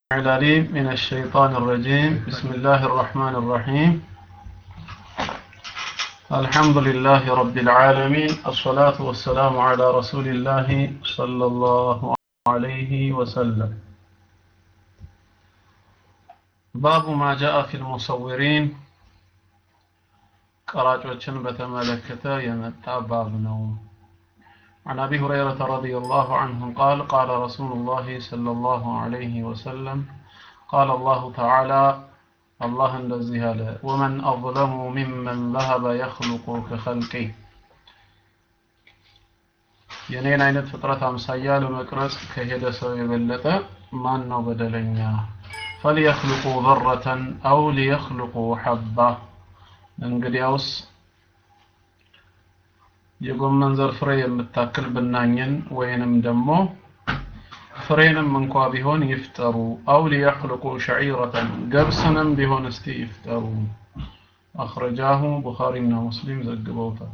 العليم من الشيطان الرجيم بسم الله الرحمن الرحيم الحمد لله رب العالمين الصلاة والسلام على رسول الله صلى الله عليه وسلم باب ما جاء في المصورين قراجوችን በተመለከተ የመጣ ባብ ነው عن أبي هريرة رضي الله عنه قال قال رسول الله صلى الله عليه وسلم قال الله تعالى الله الذي هلا ومن أظلم ممن ذهب يخلق كخلقي የኔን አይነት ፍጥረት አምሳያ ለመቅረጽ ከሄደ ሰው የበለጠ ማን ነው በደለኛ ፈሊየኽልቁ ዘረተን አው ሊየኽልቁ ሐባ እንግዲያውስ የጎመን ዘር ፍሬ የምታክል ብናኝን ወይንም ደግሞ ፍሬንም እንኳ ቢሆን ይፍጠሩ አው ሊየኽልቁ ሸዒረተን ገብስንም ቢሆን እስቲ ይፍጠሩ አኽረጃሁ ቡኻሪና ሙስሊም ዘግበውታል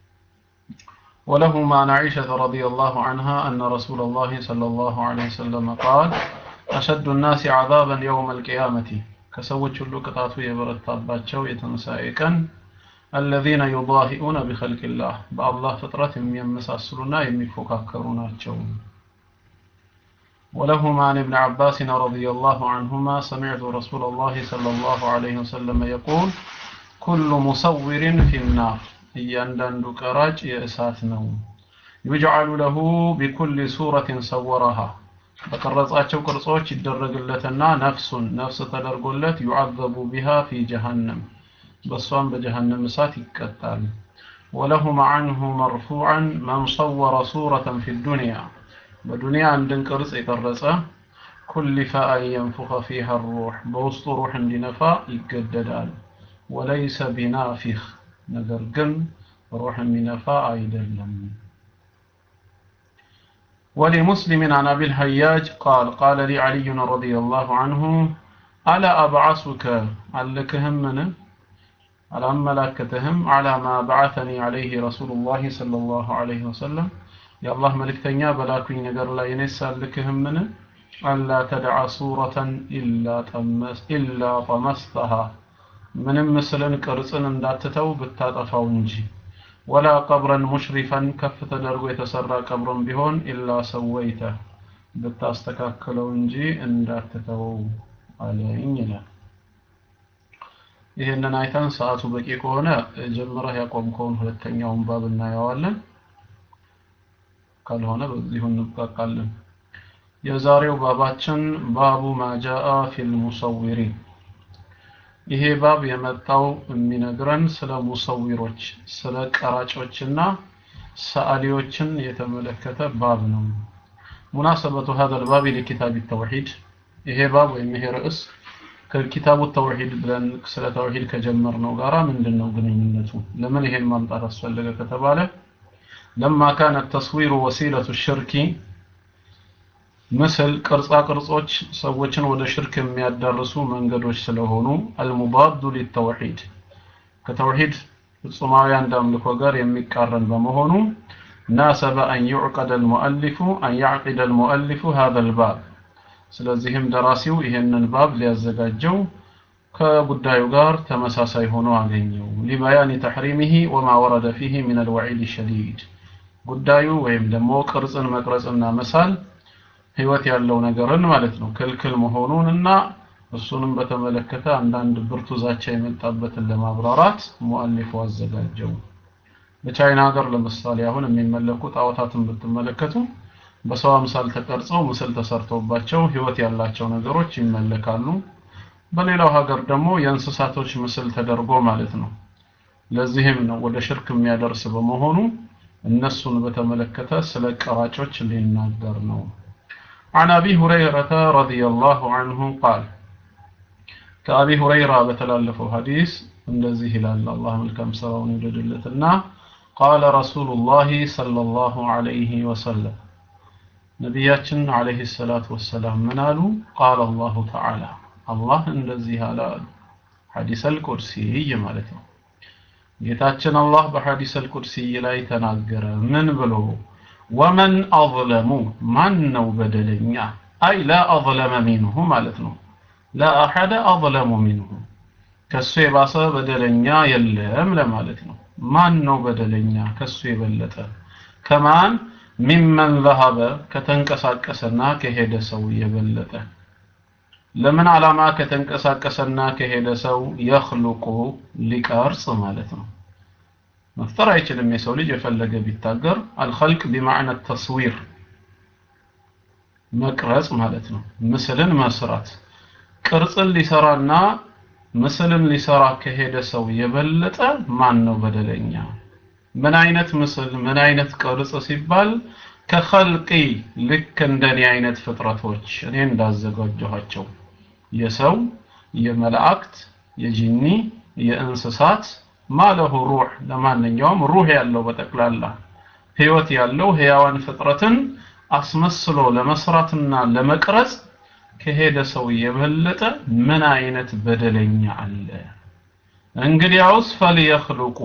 ولهما عن عائشة رضي الله عنها أن رسول الله صلى الله عليه وسلم قال أشد الناس عذابا يوم القيامة كسوت اللو قطعتو يبرت تاباتشو يتنسائكا الذين يضاهئون بخلق الله بالله فطرة يمساسلنا يمفككروناቸው ولهما عن ابن عباس رضي الله عنهما سمعت رسول الله صلى الله عليه وسلم يقول كل مصور في النار እያንዳንዱ ቀራጭ የእሳት ነው يجعل له بكل سورة صورها በቀረጻቸው ቅርጾች ይደረግለትና ነፍሱን ነፍስ ተደርጎለት يعذب بها في جهنم በሷም በጀሃነም እሳት ይቀጣል ወለሁም عنه مرفوعا من صور صورة في الدنيا በዱንያ አንድን ቅርጽ የቀረጸ كلف أن ينفخ فيها الروح በውስጡ ሩህ እንዲነፋ ይገደዳል وليس بنافخ ነገር ግን ሩህ የሚነፋ አይደለም ولمسلم عن أبي الهياج قال قال لي علي رضي الله عنه ألا أبعثك علكهم منه አላመላከተህም አላ ማ በዓተኒ ዐለይህ ረሱሉላህ ሰለላሁ ዐለይሂ ወሰለም የአላህ መልእክተኛ በላኩኝ ነገር ላይ እኔ ሳልክህምን አላ ተድዓ ሱረተን ኢላ ጠመስተሃ ምንም ምስልን ቅርጽን እንዳትተው ብታጠፋው እንጂ ወላ ቀብረን ሙሽሪፈን ከፍ ተደርጎ የተሰራ ቀብርን ቢሆን ኢላ ሰወይተ ብታስተካክለው እንጂ እንዳትተወው አለኝ ይላል ይህንን አይተን ሰዓቱ በቂ ከሆነ ጀምረህ ያቆምከውን ሁለተኛውን ባብ እናየዋለን ካልሆነ በዚሁ እንብቃቃለን የዛሬው ባባችን ባቡ ማጃአ ፊል ሙሰዊሪን ይሄ ባብ የመጣው የሚነግረን ስለ ሙሰዊሮች ስለ ቀራጮችና ሰዓሊዎችን የተመለከተ ባብ ነው ሙናሰበቱ هذا الباب لكتاب التوحيد ይሄ ባብ ወይም ይሄ ርዕስ ከኪታቡ ተውሂድ ብለን ስለ ተውሂድ ከጀመርነው ጋራ ምንድነው ግንኙነቱ ለምን ይሄን ማምጣት አስፈለገ ከተባለ لما كان التصوير وسيلة الشرك ምስል ቅርጻ ቅርጾች ሰዎችን ወደ ሽርክ የሚያዳርሱ መንገዶች ስለሆኑ المضاد للتوحيد ከተውሂድ ፍጹማዊ አንድ አምልኮ ጋር የሚቃረን በመሆኑ ناسب أن يعقد المؤلف أن يعقد المؤلف هذا الباب ስለዚህም ደራሲው ይሄንን ባብ ሊያዘጋጀው ከጉዳዩ ጋር ተመሳሳይ ሆኖ አገኘው ሊባያኒ ተሕሪሚሂ ወማ ወረደ ፊሂ ምን አልወዒድ ሸዲድ ጉዳዩ ወይም ደግሞ ቅርጽን መቅረጽና መሳል ህይወት ያለው ነገርን ማለት ነው ክልክል መሆኑን እና እሱንም በተመለከተ አንዳንድ ብርቱ ዛቻ የመጣበትን ለማብራራት ሙአሊፉ አዘጋጀው በቻይና ሀገር ለምሳሌ አሁን የሚመለኩ ጣዖታትን ብትመለከቱ በሰው አምሳል ተቀርጸው ምስል ተሰርቶባቸው ህይወት ያላቸው ነገሮች ይመለካሉ በሌላው ሀገር ደግሞ የእንስሳቶች ምስል ተደርጎ ማለት ነው ለዚህም ነው ወደ ሽርክ የሚያደርስ በመሆኑ እነሱን በተመለከተ ስለ ቀራጮች ሊናገር ነው عن أبي هريرة رضي الله عنه قال كأبي هريرة بتلالفه حديث እንደዚህ ይላል አላህ መልካም ስራውን ይወደድለትና قال رسول الله صلى الله عليه وسلم ነቢያችን አለይሂ ሰላቱ ወሰላም ምን አሉ ቃል አላሁ ተዓላ አላህ እንደዚህ አለ አሉ ሐዲስ አልቁድሲይ ማለት ነው ጌታችን አላህ በሐዲስ አልቁድሲይ ላይ ተናገረ ምን ብሎ ወመን አظለሙ ማን ነው በደለኛ አይ ላ አظለመ ሚንሁ ማለት ነው ላ አሐደ አظለሙ ሚንሁ ከሱ የባሰ በደለኛ የለም ለማለት ነው ማን ነው በደለኛ ከሱ የበለጠ ከማን ሚመን ዘሀበ ከተንቀሳቀሰና ከሄደ ሰው የበለጠ ለምን ዓላማ ከተንቀሳቀሰና ከሄደ ሰው የኽሉቁ ሊቀርጽ ማለት ነው መፍጠር አይችልም የሰው ልጅ የፈለገ ቢታገር አልኸልቅ ቢማዕነ ተስዊር መቅረጽ ማለት ነው ምስልን መስራት ቅርጽን ሊሰራና ምስልን ሊሰራ ከሄደ ሰው የበለጠ ማን ነው በደለኛ ምን አይነት ምስል ምን አይነት ቅርጽ ሲባል ከኸልቂ ልክ እንደኔ አይነት ፍጥረቶች እኔ እንዳዘጋጀኋቸው የሰው የመላእክት የጂኒ የእንስሳት ማለሁ ሩህ ለማንኛውም ሩህ ያለው በጠቅላላ ህይወት ያለው ህያዋን ፍጥረትን አስመስሎ ለመስራትና ለመቅረጽ ከሄደ ሰው የበለጠ ምን አይነት በደለኛ አለ እንግዲያውስ ፈልየኽልቁ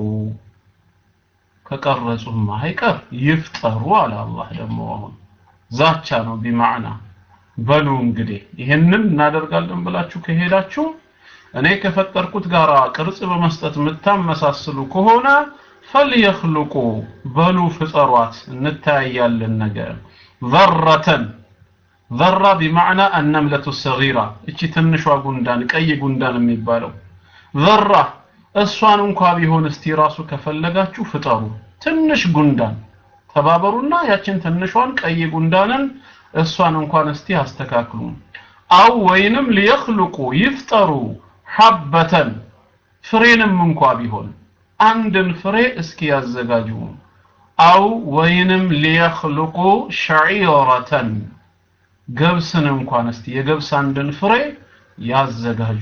ከቀረጹማ አይቀር ይፍጠሩ አለ አላህ ደግሞ አሁን ዛቻ ነው ቢማዕና በሉ እንግዲህ ይህንን እናደርጋለን ብላችሁ ከሄዳችሁ እኔ ከፈጠርኩት ጋር ቅርጽ በመስጠት የምታመሳስሉ ከሆነ ፈልየኽልቁ በሉ ፍጠሯት እንታያያለን ነገር ዘረተን ዘራ ቢማዕና አነምለቱ ሰጊራ እቺ ትንሿ ጉንዳን ቀይ ጉንዳን የሚባለው ዘራ እሷን እንኳ ቢሆን እስቲ ራሱ ከፈለጋችሁ ፍጠሩ ትንሽ ጉንዳን ተባበሩና ያችን ትንሿን ቀይ ጉንዳንን እሷን እንኳን እስቲ አስተካክሉ አው ወይንም ሊየኽልቁ ይፍጠሩ ሐበተን ፍሬንም እንኳ ቢሆን አንድን ፍሬ እስኪ ያዘጋጁ አው ወይንም ሊየኽልቁ ሸዒረተን ገብስን እንኳን እስቲ የገብስ አንድን ፍሬ ያዘጋጁ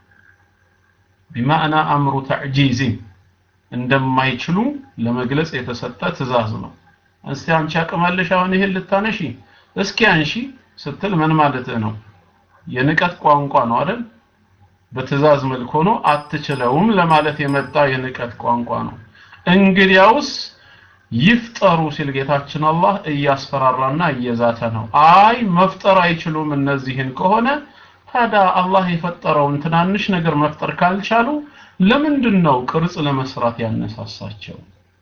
ቢማዕና አምሩ ተዕጂዝን እንደማይችሉ ለመግለጽ የተሰጠ ትእዛዝ ነው እስቲ አንቺ አቅማለሽ አሁን ይሄን ልታነሺ እስኪ አንሺ ስትል ምን ማለት ነው የንቀት ቋንቋ ነው አይደል በትእዛዝ መልክ ሆኖ አትችለውም ለማለት የመጣ የንቀት ቋንቋ ነው እንግዲያውስ ይፍጠሩ ሲል ጌታችን አላህ እያስፈራራና እየዛተ ነው አይ መፍጠር አይችሉም እነዚህን ከሆነ ታዲያ አላህ የፈጠረውን ትናንሽ ነገር መፍጠር ካልቻሉ ለምንድን ነው ቅርጽ ለመስራት ያነሳሳቸው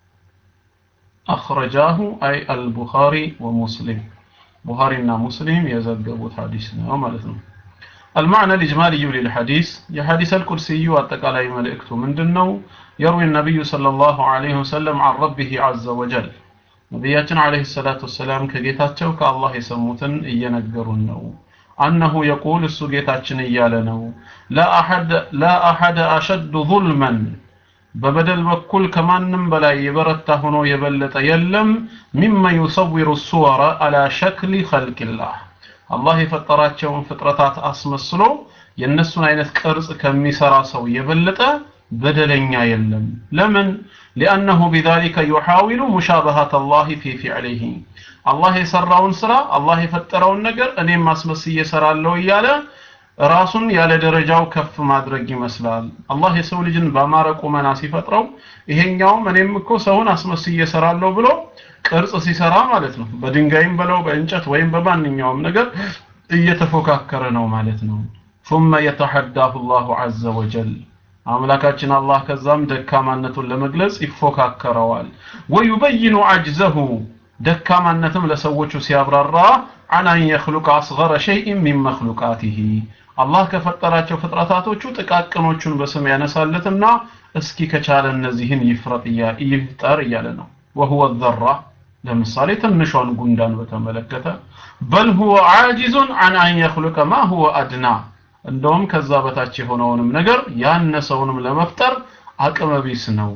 አخرجاه አይ አልቡኻሪ ወሙስሊም ቡኻሪና ሙስሊም የዘገቡት ሐዲስ ነው ማለት ነው المعنى الإجمالي للحديث يا حديث الكرسي واتقالي ملئكته من دنو يروي النبي صلى الله عليه وسلم عن ربه عز وجل نبياتنا عليه الصلاة والسلام كجيتاتشو كالله يسموتن إينقرون نو أنه يقول السجيتاتشن إيالنو لا أحد لا أحد أشد ظلما በበደል በኩል ከማንም በላይ የበረታ ሆኖ የበለጠ የለም ሚመ ዩሰዊሩ ሱወረ አላ ሸክሊ ኸልቅላህ አላህ የፈጠራቸውን ፍጥረታት አስመስሎ የእነሱን አይነት ቅርጽ ከሚሰራ ሰው የበለጠ በደለኛ የለም ለምን ሊአነሁ ቢዛሊከ ዩሓዊሉ ሙሻበሃት አላህ ፊ ፊዕሊሂ አላህ የሰራውን ስራ አላህ የፈጠረውን ነገር እኔም አስመስዬ እሰራለሁ እያለ ራሱን ያለ ደረጃው ከፍ ማድረግ ይመስላል አላህ የሰው ልጅን በአማረ ቁመና ሲፈጥረው ይሄኛውም እኔም እኮ ሰውን አስመስዬ እሰራለሁ ብሎ ቅርጽ ሲሰራ ማለት ነው በድንጋይም በለው በእንጨት ወይም በማንኛውም ነገር እየተፎካከረ ነው ማለት ነው ثم يتحداه الله عز وجل አምላካችን አላህ ከዛም ደካማነቱን ለመግለጽ ይፎካከረዋል ወዩበይኑ አጅዘሁ ደካማነትም ለሰዎቹ ሲያብራራ عن أن يخلق أصغر شيء من مخلوقاته አላህ ከፈጠራቸው ፍጥረታቶቹ ጥቃቅኖቹን በስም ያነሳለትና እስኪ ከቻለ እነዚህን ይፍረጥ ይፍጠር እያለ ነው وهو الذرة ለምሳሌ ትንሿን ጉንዳን በተመለከተ በል هو عاجز عن أن يخلق ما هو أدنى እንደውም ከዛ በታች የሆነውንም ነገር ያነሰውንም ለመፍጠር አቅመ ቢስ ነው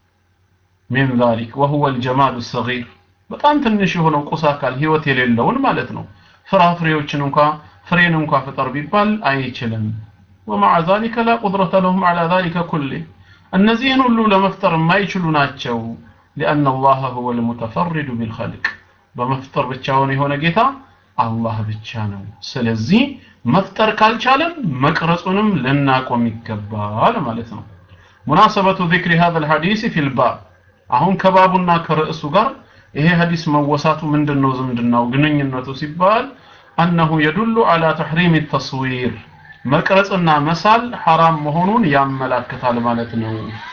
من ذلك وهو الجمال الصغير በጣም ትንሽ የሆነው ቁስ አካል ህይወት የሌለውን ማለት ነው ፍራፍሬዎችን እንኳ ፍሬን እንኳ ፍጠር ቢባል አይችልም ومع ذلك لا قدرة لهم على ذلك كله እነዚህን ሁሉ ለመፍጠር የማይችሉ ናቸው لأن الله هو المتفرد بالخلق በመፍጠር ብቻውን የሆነ ጌታ አላህ ብቻ ነው ስለዚህ መፍጠር ካልቻለን መቅረጹንም ልናቆም ይገባል ማለት ነው ሙናሰበቱ ذكر هذا الحديث في الباب አሁን ከባቡና ከርዕሱ ጋር ይሄ ሐዲስ መወሳቱ ምንድነው ዝምድናው ግንኙነቱ ሲባል أنه يدل على تحريم التصوير መቅረጽና መሳል ሐራም መሆኑን ያመላክታል ማለት ነው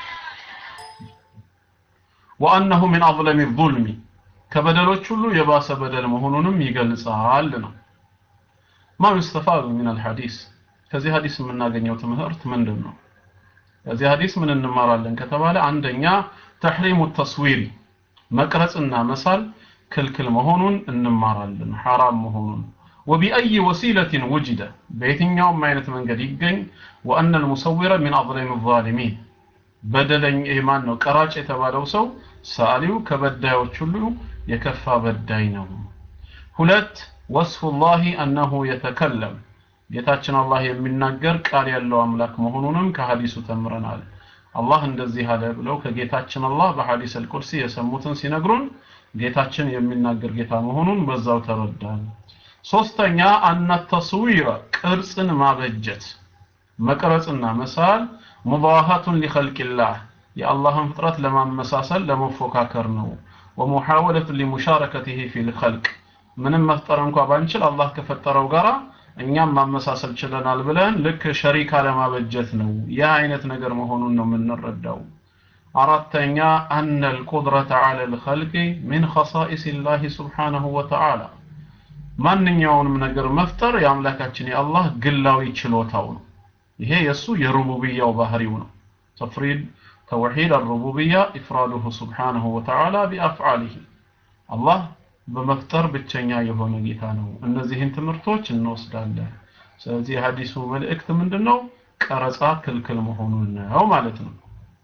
وأنه من أظلم الظلم ከበደሎች ሁሉ የባሰ በደል መሆኑንም ይገልጻል ነው ما يستفاد من الحديث ከዚህ ሐዲስ የምናገኘው ትምህርት ምንድን ነው ከዚህ ሐዲስ ምን እንማራለን ከተባለ አንደኛ ተሕሪሙ ተስዊሪ መቅረጽና መሳል ክልክል መሆኑን እንማራለን ሐራም መሆኑን وبأي وسيلة وجد بيتኛውም አይነት መንገድ ይገኝ وأن المصور من أظلم الظالمين በደለኝ ማን ነው ቀራጭ የተባለው ሰው ሳሊው ከበዳዮች ሁሉ የከፋ በዳይ ነው ሁለት ወስፉ ላህ አነሁ የተከለም ጌታችን አላህ የሚናገር ቃል ያለው አምላክ መሆኑንም ከሐዲሱ ተምረናል አላህ እንደዚህ አለ ብለው ከጌታችን አላህ በሐዲስ አልቁርሲ የሰሙትን ሲነግሩን ጌታችን የሚናገር ጌታ መሆኑን በዛው ተረዳን ሶስተኛ አነ ተስዊረ ቅርጽን ማበጀት መቅረጽና መሳል ሙባሃቱን ሊኸልቅላህ የአላህን ፍጥረት ለማመሳሰል ለመፎካከር ነው ወሙሐወለቱ ሊሙሻረከቲሂ ፊል ኸልቅ ምንም መፍጠር እንኳ ባንችል አላህ ከፈጠረው ጋራ እኛም ማመሳሰል ችለናል ብለን ልክ ሸሪካ ለማበጀት ነው ያ አይነት ነገር መሆኑን ነው የምንረዳው አራተኛ አነ ልቁድረተ ዐለ ልኸልቅ ሚን ኸሳኢስ ላህ ስብሓነሁ ወተዓላ ማንኛውንም ነገር መፍጠር የአምላካችን የአላህ ግላዊ ችሎታው ነው ይሄ የእሱ የሩቡብያው ባህሪው ነው ተፍሪድ ተውሒድ አልሩቡብያ ኢፍራዱሁ ስብሓነሁ ወተዓላ ቢአፍዓሊህ አላህ በመፍጠር ብቸኛ የሆነ ጌታ ነው እነዚህን ትምህርቶች እንወስዳለን ስለዚህ የሀዲሱ መልእክት ምንድነው ቀረጻ ክልክል መሆኑን ነው ማለት ነው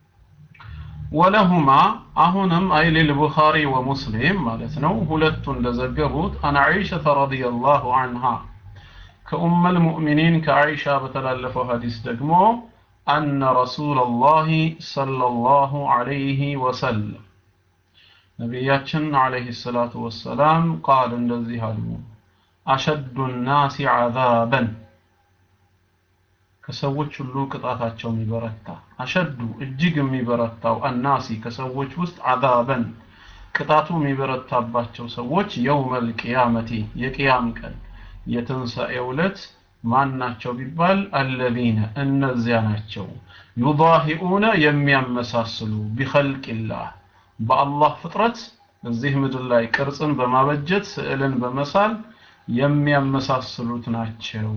ወለሁማ አሁንም አይ ሊልቡኻሪ ወሙስሊም ማለት ነው ሁለቱ እንደዘገቡት አን ዐይሸተ ረዲየላሁ ዐንሃ ከኡመ ልሙእሚኒን ከዐይሻ በተላለፈው ሀዲስ ደግሞ አነ ረሱለላህ ሰለላሁ ዐለይሂ ወሰለም ነቢያችን ዐለይሂ ሰላቱ ወሰላም ቃል እንደዚህ አሉ አሸዱ ናሲ ዐዛበን ከሰዎች ሁሉ ቅጣታቸው የሚበረታ አሸዱ እጅግ የሚበረታው አናሲ ከሰዎች ውስጥ ዐዛበን ቅጣቱ የሚበረታባቸው ሰዎች የውመል ቅያመቲ የቅያም ቀን የትንሣኤው ዕለት ማን ናቸው ቢባል አለዚነ እነዚያ ናቸው ዩዳሂኡነ የሚያመሳስሉ ቢኸልቅላህ በአላህ ፍጥረት እዚህ ምድር ላይ ቅርጽን በማበጀት ስዕልን በመሳል የሚያመሳስሉት ናቸው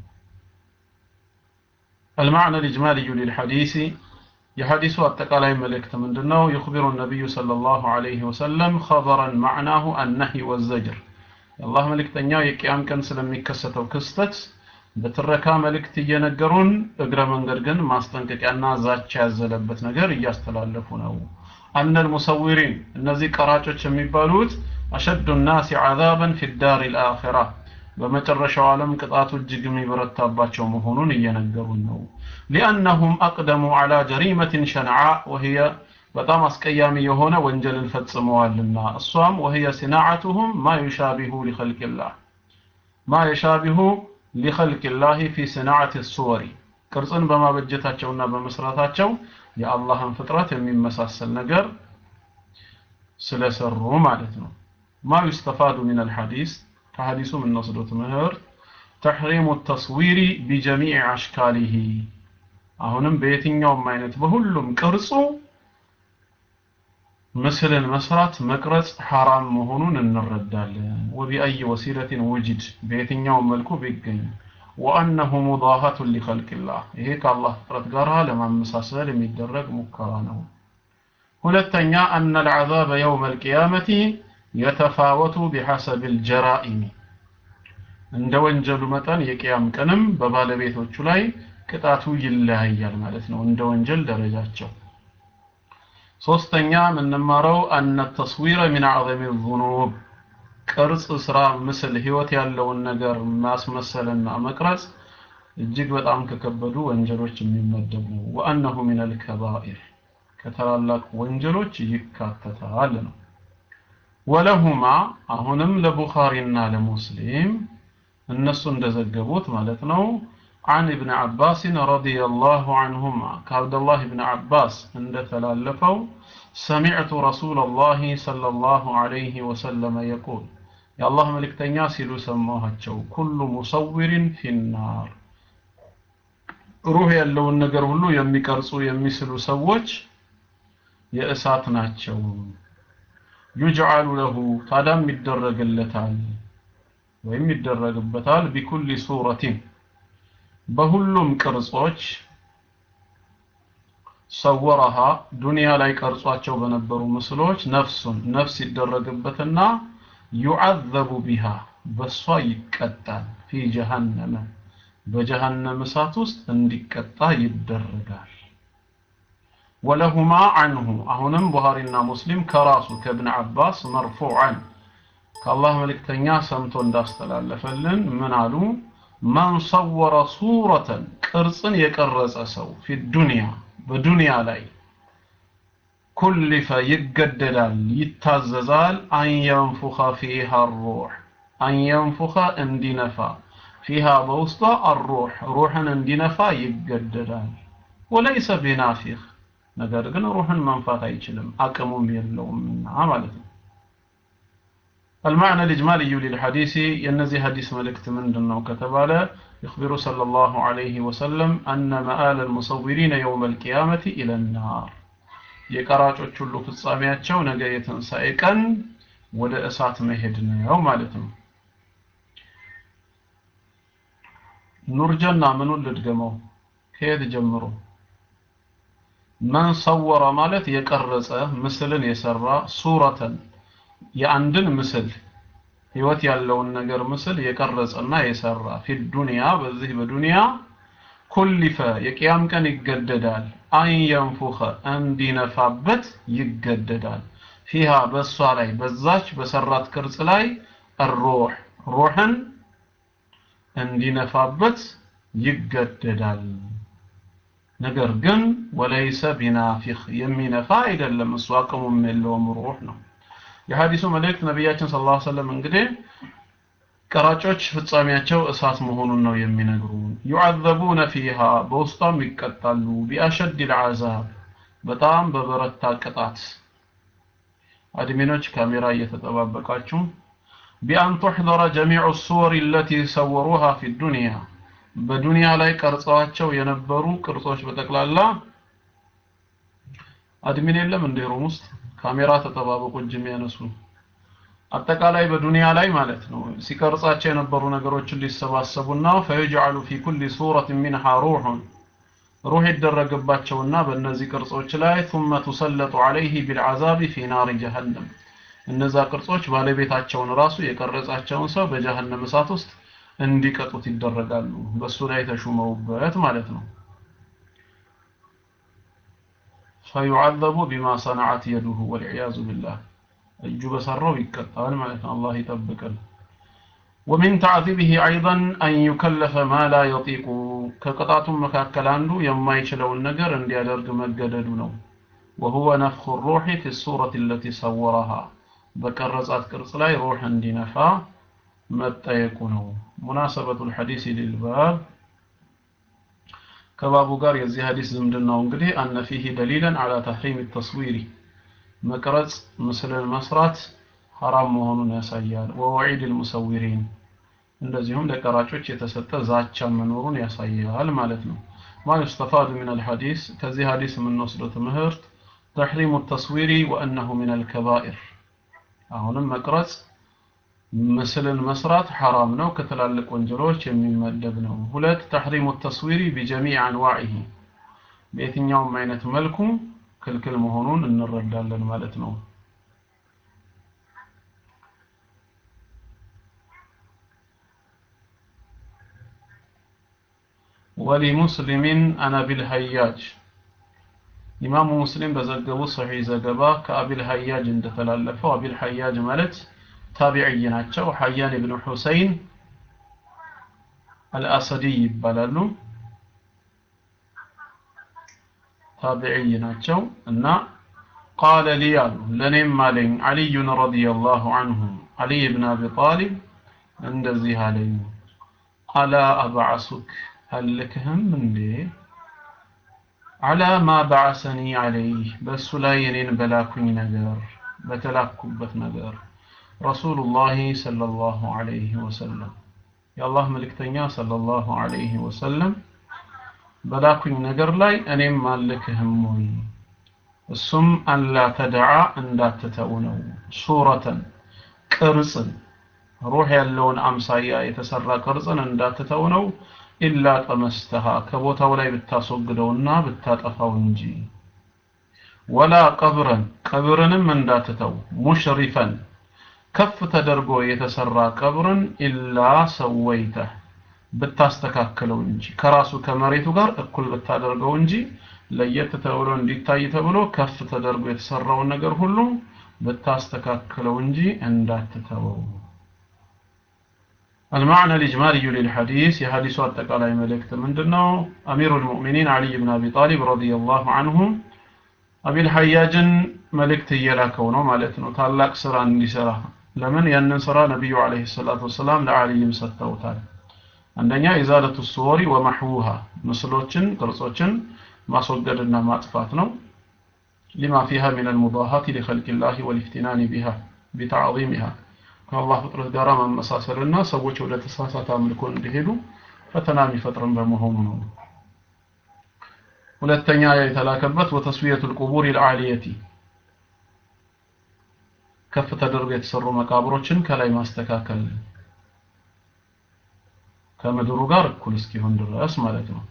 المعنى الإجمالي للحديث የሐዲሱ አጠቃላይ መልእክት ምንድነው يخبر النبي صلى الله عليه وسلم خبرا معناه النهي والزجر የአላህ መልእክተኛው የቅያም ቀን ስለሚከሰተው ክስተት በትረካ መልእክት እየነገሩን እግረ መንገድ ግን ማስጠንቀቂያና ዛቻ ያዘለበት ነገር እያስተላለፉ ነው አነ ልሙሰዊሪን እነዚህ ቀራጮች የሚባሉት አሸዱ ናሲ ዓዛበን ፊ ዳር ልአኺራ በመጨረሻው ዓለም ቅጣቱ እጅግ የሚበረታባቸው መሆኑን እየነገሩን ነው ሊአነሁም አቅደሙ ዓላ ጀሪመትን ሸንዓ ወህየ በጣም አስቀያሚ የሆነ ወንጀልን ፈጽመዋልና እሷም ወህየ ሲናዓቱሁም ማ ዩሻቢሁ ሊኸልቅላህ ማ የሻቢሁ ሊኸልቅላህ ፊ ሲናዓት ሱወሪ ቅርጽን በማበጀታቸውና በመስራታቸው የአላህን ፍጥረት የሚመሳሰል ነገር ስለሰሩ ማለት ነው ማ ዩስተፋዱ ምን አልሐዲስ ከሐዲሱ የምንወስደው ትምህርት ተሕሪሙ ተስዊሪ ቢጀሚዕ አሽካሊሂ አሁንም በየትኛውም አይነት በሁሉም ቅርጹ ምስልን መስራት መቅረጽ ሐራም መሆኑን እንረዳለን ወቢአይ ወሲለትን ውጅድ በየትኛውም መልኩ ቢገኝ ወአነሁ ሙዳሃቱን ሊኸልቅላህ ይሄ ከአላህ ፍጥረት ጋር ለማመሳሰል የሚደረግ ሙከራ ነው ሁለተኛ አነ ልዓዛበ የውም አልቅያመቲ የተፋወቱ ቢሐሰብ ልጀራኢሚ እንደ ወንጀሉ መጠን የቅያም ቀንም በባለቤቶቹ ላይ ቅጣቱ ይለያያል ማለት ነው እንደ ወንጀል ደረጃቸው ሶስተኛ የምንማረው አነ ተስዊረ ሚን አዕዘሚ ዙኑብ ቅርጽ ስራ ምስል ህይወት ያለውን ነገር ማስመሰልና መቅረጽ እጅግ በጣም ከከበዱ ወንጀሎች የሚመደብ ነው ወአነሁ ሚን አልከባኢር ከታላላቅ ወንጀሎች ይካተታል ነው ወለሁማ አሁንም ለቡኻሪና ለሙስሊም እነሱ እንደዘገቡት ማለት ነው عن ابن عباس رضي الله عنهما كعبد الله بن عباس عند تلالفوا سمعت رسول الله صلى الله عليه وسلم يقول የአላህ መልእክተኛ ሲሉ ሰማኋቸው ኩሉ ሙሰዊሪን ፊናር ሩህ ያለውን ነገር ሁሉ የሚቀርጹ የሚስሉ ሰዎች የእሳት ናቸው ዩጅዓሉ ለሁ ታዳም ይደረግለታል ወይም ይደረግበታል ቢኩሊ ሱረቲን በሁሉም ቅርጾች ሰወረሃ ዱንያ ላይ ቀርጿቸው በነበሩ ምስሎች ነፍሱን ነፍስ ይደረግበትና ዩዓዘቡ ቢሃ በሷ ይቀጣል ፊ ጀሃነመ በጀሃነም እሳት ውስጥ እንዲቀጣ ይደረጋል ወለሁማ አንሁ አሁንም ቡሃሪና ሙስሊም ከራሱ ከእብን አባስ መርፉዓን ከአላህ መልእክተኛ ሰምቶ እንዳስተላለፈልን ምን አሉ መን ሰወረ ሱረተን ቅርጽን የቀረጸ ሰው ፊ ዱንያ በዱንያ ላይ ኩሊፈ ይገደዳል ይታዘዛል አንየንፉኸ ፊሃ ሩሕ አንየንፉኸ እንዲነፋ ፊሃ በውስጧ አሩሕ ሩሕን እንዲነፋ ይገደዳል ወለይሰ ቢናፊኽ ነገር ግን ሩሕን መንፋት አይችልም አቅሙም የለውምና ማለት ነው المعنى الإجمالي للحديث ينزي حديث ملكت من دنو كتبال يخبر صلى الله عليه وسلم أن مآل المصورين يوم القيامة إلى النار የቀራጮች ሁሉ ፍጻሜያቸው ነገ የትንሣኤ ቀን ወደ እሳት መሄድ ነው ማለት ነው ኑርጀና ምኑን ልድገመው ከየት ጀምሮ መን ሰወረ ማለት የቀረጸ ምስልን የሰራ ሱረተን የአንድን ምስል ህይወት ያለውን ነገር ምስል የቀረጸና የሰራ ፊ ዱንያ በዚህ በዱንያ ኩሊፈ የቅያም ቀን ይገደዳል አን የንፉኸ እንዲነፋበት ይገደዳል ፊሃ በእሷ ላይ በዛች በሰራት ቅርጽ ላይ ሩህ ሩህን እንዲነፋበት ይገደዳል ነገር ግን ወለይሰ ቢናፊኽ የሚነፋ አይደለም እሱ አቅሙም የለውም ሩህ ነው የሐዲሱ መልእክት ነቢያችን ስለ ላ ሰለም እንግዲህ ቀራጮች ፍጻሜያቸው እሳት መሆኑን ነው የሚነግሩን ዩዓዘቡነ ፊሃ በውስጧም ይቀጣሉ ቢአሸድ ልዓዛብ በጣም በበረታ ቅጣት አድሚኖች ካሜራ እየተጠባበቃችሁ ቢአን ቱሕضረ ጀሚዑ ሱወር ለቲ ሰወሩሃ ፊ ዱንያ በዱንያ ላይ ቀርጸዋቸው የነበሩ ቅርጾች በጠቅላላ አድሚን የለም እንደ ሮም ውስጥ ካሜራ ተጠባበቁ እጅ የሚያነሱ አጠቃላይ በዱንያ ላይ ማለት ነው ሲቀርጻቸው የነበሩ ነገሮችን ሊሰባሰቡና ፈይጅዓሉ ፊ ኩል ሱረት ሚንሃ ሩሑን ሩህ ይደረግባቸውና በእነዚህ ቅርጾች ላይ ثم تسلط عليه بالعذاب في نار جهنم እነዛ ቅርጾች ባለቤታቸውን ራሱ የቀረጻቸውን ሰው በጀሃነም እሳት ውስጥ እንዲቀጡት ይደረጋሉ በሱ ላይ ተሹመውበት ማለት ነው فيعذب بما صنعت يده والعياذ بالله እጁ በሰራው ይቀጣል ማለት ነው አላህ ይጠብቀን ومن تعذيبه ايضا ان يكلف ما لا يطيق ከቅጣቱም መካከል አንዱ የማይችለውን ነገር እንዲያደርግ መገደዱ ነው وهو نفخ الروح في الصورة التي صورها በቀረጻት ቅርጽ ላይ ሩህ እንዲነፋ መጠየቁ ነው ሙናሰበቱ الحديث للباب ከባቡ ጋር የዚህ ሐዲስ ዝምድናው እንግዲህ አነ ፊህ ደሊለን አላ ተሕሪም ተስዊሪ መቅረጽ ምስልን መስራት ሐራም መሆኑን ያሳያል ወወዒድ ልሙሰዊሪን እንደዚሁም ለቀራጮች የተሰጠ ዛቻ መኖሩን ያሳያል ማለት ነው ማ ዩስተፋዱ ምን አልሐዲስ ከዚህ ሐዲስ የምንወስደው ትምህርት ተሕሪሙ ተስዊሪ ወአነሁ ምን አልከባኢር አሁንም መቅረጽ ምስልን መስራት ሐራም ነው ከትላልቅ ወንጀሎች የሚመደብ ነው ሁለት ተሕሪሙ ተስዊሪ ቢጀሚዕ አንዋዒሂ በየትኛውም አይነት መልኩ ክልክል መሆኑን እንረዳለን ማለት ነው ወሊሙስሊሚን አን አቢል ሀያጅ ኢማሙ ሙስሊም በዘገቡ ሰሒህ ዘገባ ከአቢል ሀያጅ እንደተላለፈው አቢል ሀያጅ ማለት ታቢዕይ ናቸው ሐያን ኢብኑ ሁሰይን አልአሰዲ ይባላሉ ታቢዕይ ናቸው እና ቃለ ሊ አሉ ለእኔም አለኝ አልዩን ረዲየላሁ አንሁ አልይ ብን አቢ ጣሊብ እንደዚህ አለኝ አላ አብዓሱክ አልክህም እንዴ አላ ማ በዓሰኒ አለይህ በእሱ ላይ እኔን በላኩኝ ነገር በተላኩበት ነገር ረሱሉላሂ ሰለላሁ ዐለይሂ ወሰለም የአላህ መልእክተኛ ሰለላሁ ዐለይሂ ወሰለም በላኩኝ ነገር ላይ እኔም አልክህም ወይ እሱም አላ ተደዓ እንዳትተው ነው ሱረተን ቅርጽን ሩህ ያለውን አምሳያ የተሰራ ቅርጽን እንዳትተው ነው ኢላ ጠመስተሃ ከቦታው ላይ ብታስወግደውና ብታጠፋው እንጂ ወላ ቀብረን ቀብርንም እንዳትተው ሙሽሪፈን ከፍ ተደርጎ የተሰራ ቀብርን ኢላ ሰወይተህ ብታስተካክለው እንጂ ከራሱ ከመሬቱ ጋር እኩል ብታደርገው እንጂ ለየት ተብሎ እንዲታይ ተብሎ ከፍ ተደርጎ የተሰራውን ነገር ሁሉ ብታስተካክለው እንጂ እንዳትተወው المعنى الإجمالي للحديث يحدث التقالي ملكت من دنو أمير المؤمنين علي بن أبي طالب رضي الله عنه أبي الحياج ملكت يلاكونه مالتنا تعلق سران لسرا لمن ينن سرا نبي عليه الصلاة والسلام لعلي مستوتال አንደኛ ኢዛለቱ ሱወሪ ወመሕውሃ ምስሎችን ቅርጾችን ማስወገድና ማጥፋት ነው ሊማ ፊሃ ሚን አልሙዳሃት ሊኸልቅ ላህ ወልኢፍቲናን ቢሃ ቢተዕظሚሃ ከአላህ ፍጥረት ጋር ማመሳሰልና ሰዎች ወደ ተሳሳተ አምልኮ እንዲሄዱ ፈተና የሚፈጥርን በመሆኑ ነው ሁለተኛ የተላከበት ወተስዊየቱ ልቁቡር ልዓሊየቲ ከፍ ተደርጎ የተሰሩ መቃብሮችን ከላይ ማስተካከል ከምድሩ ጋር እኩል እስኪሆን ድረስ ማለት ነው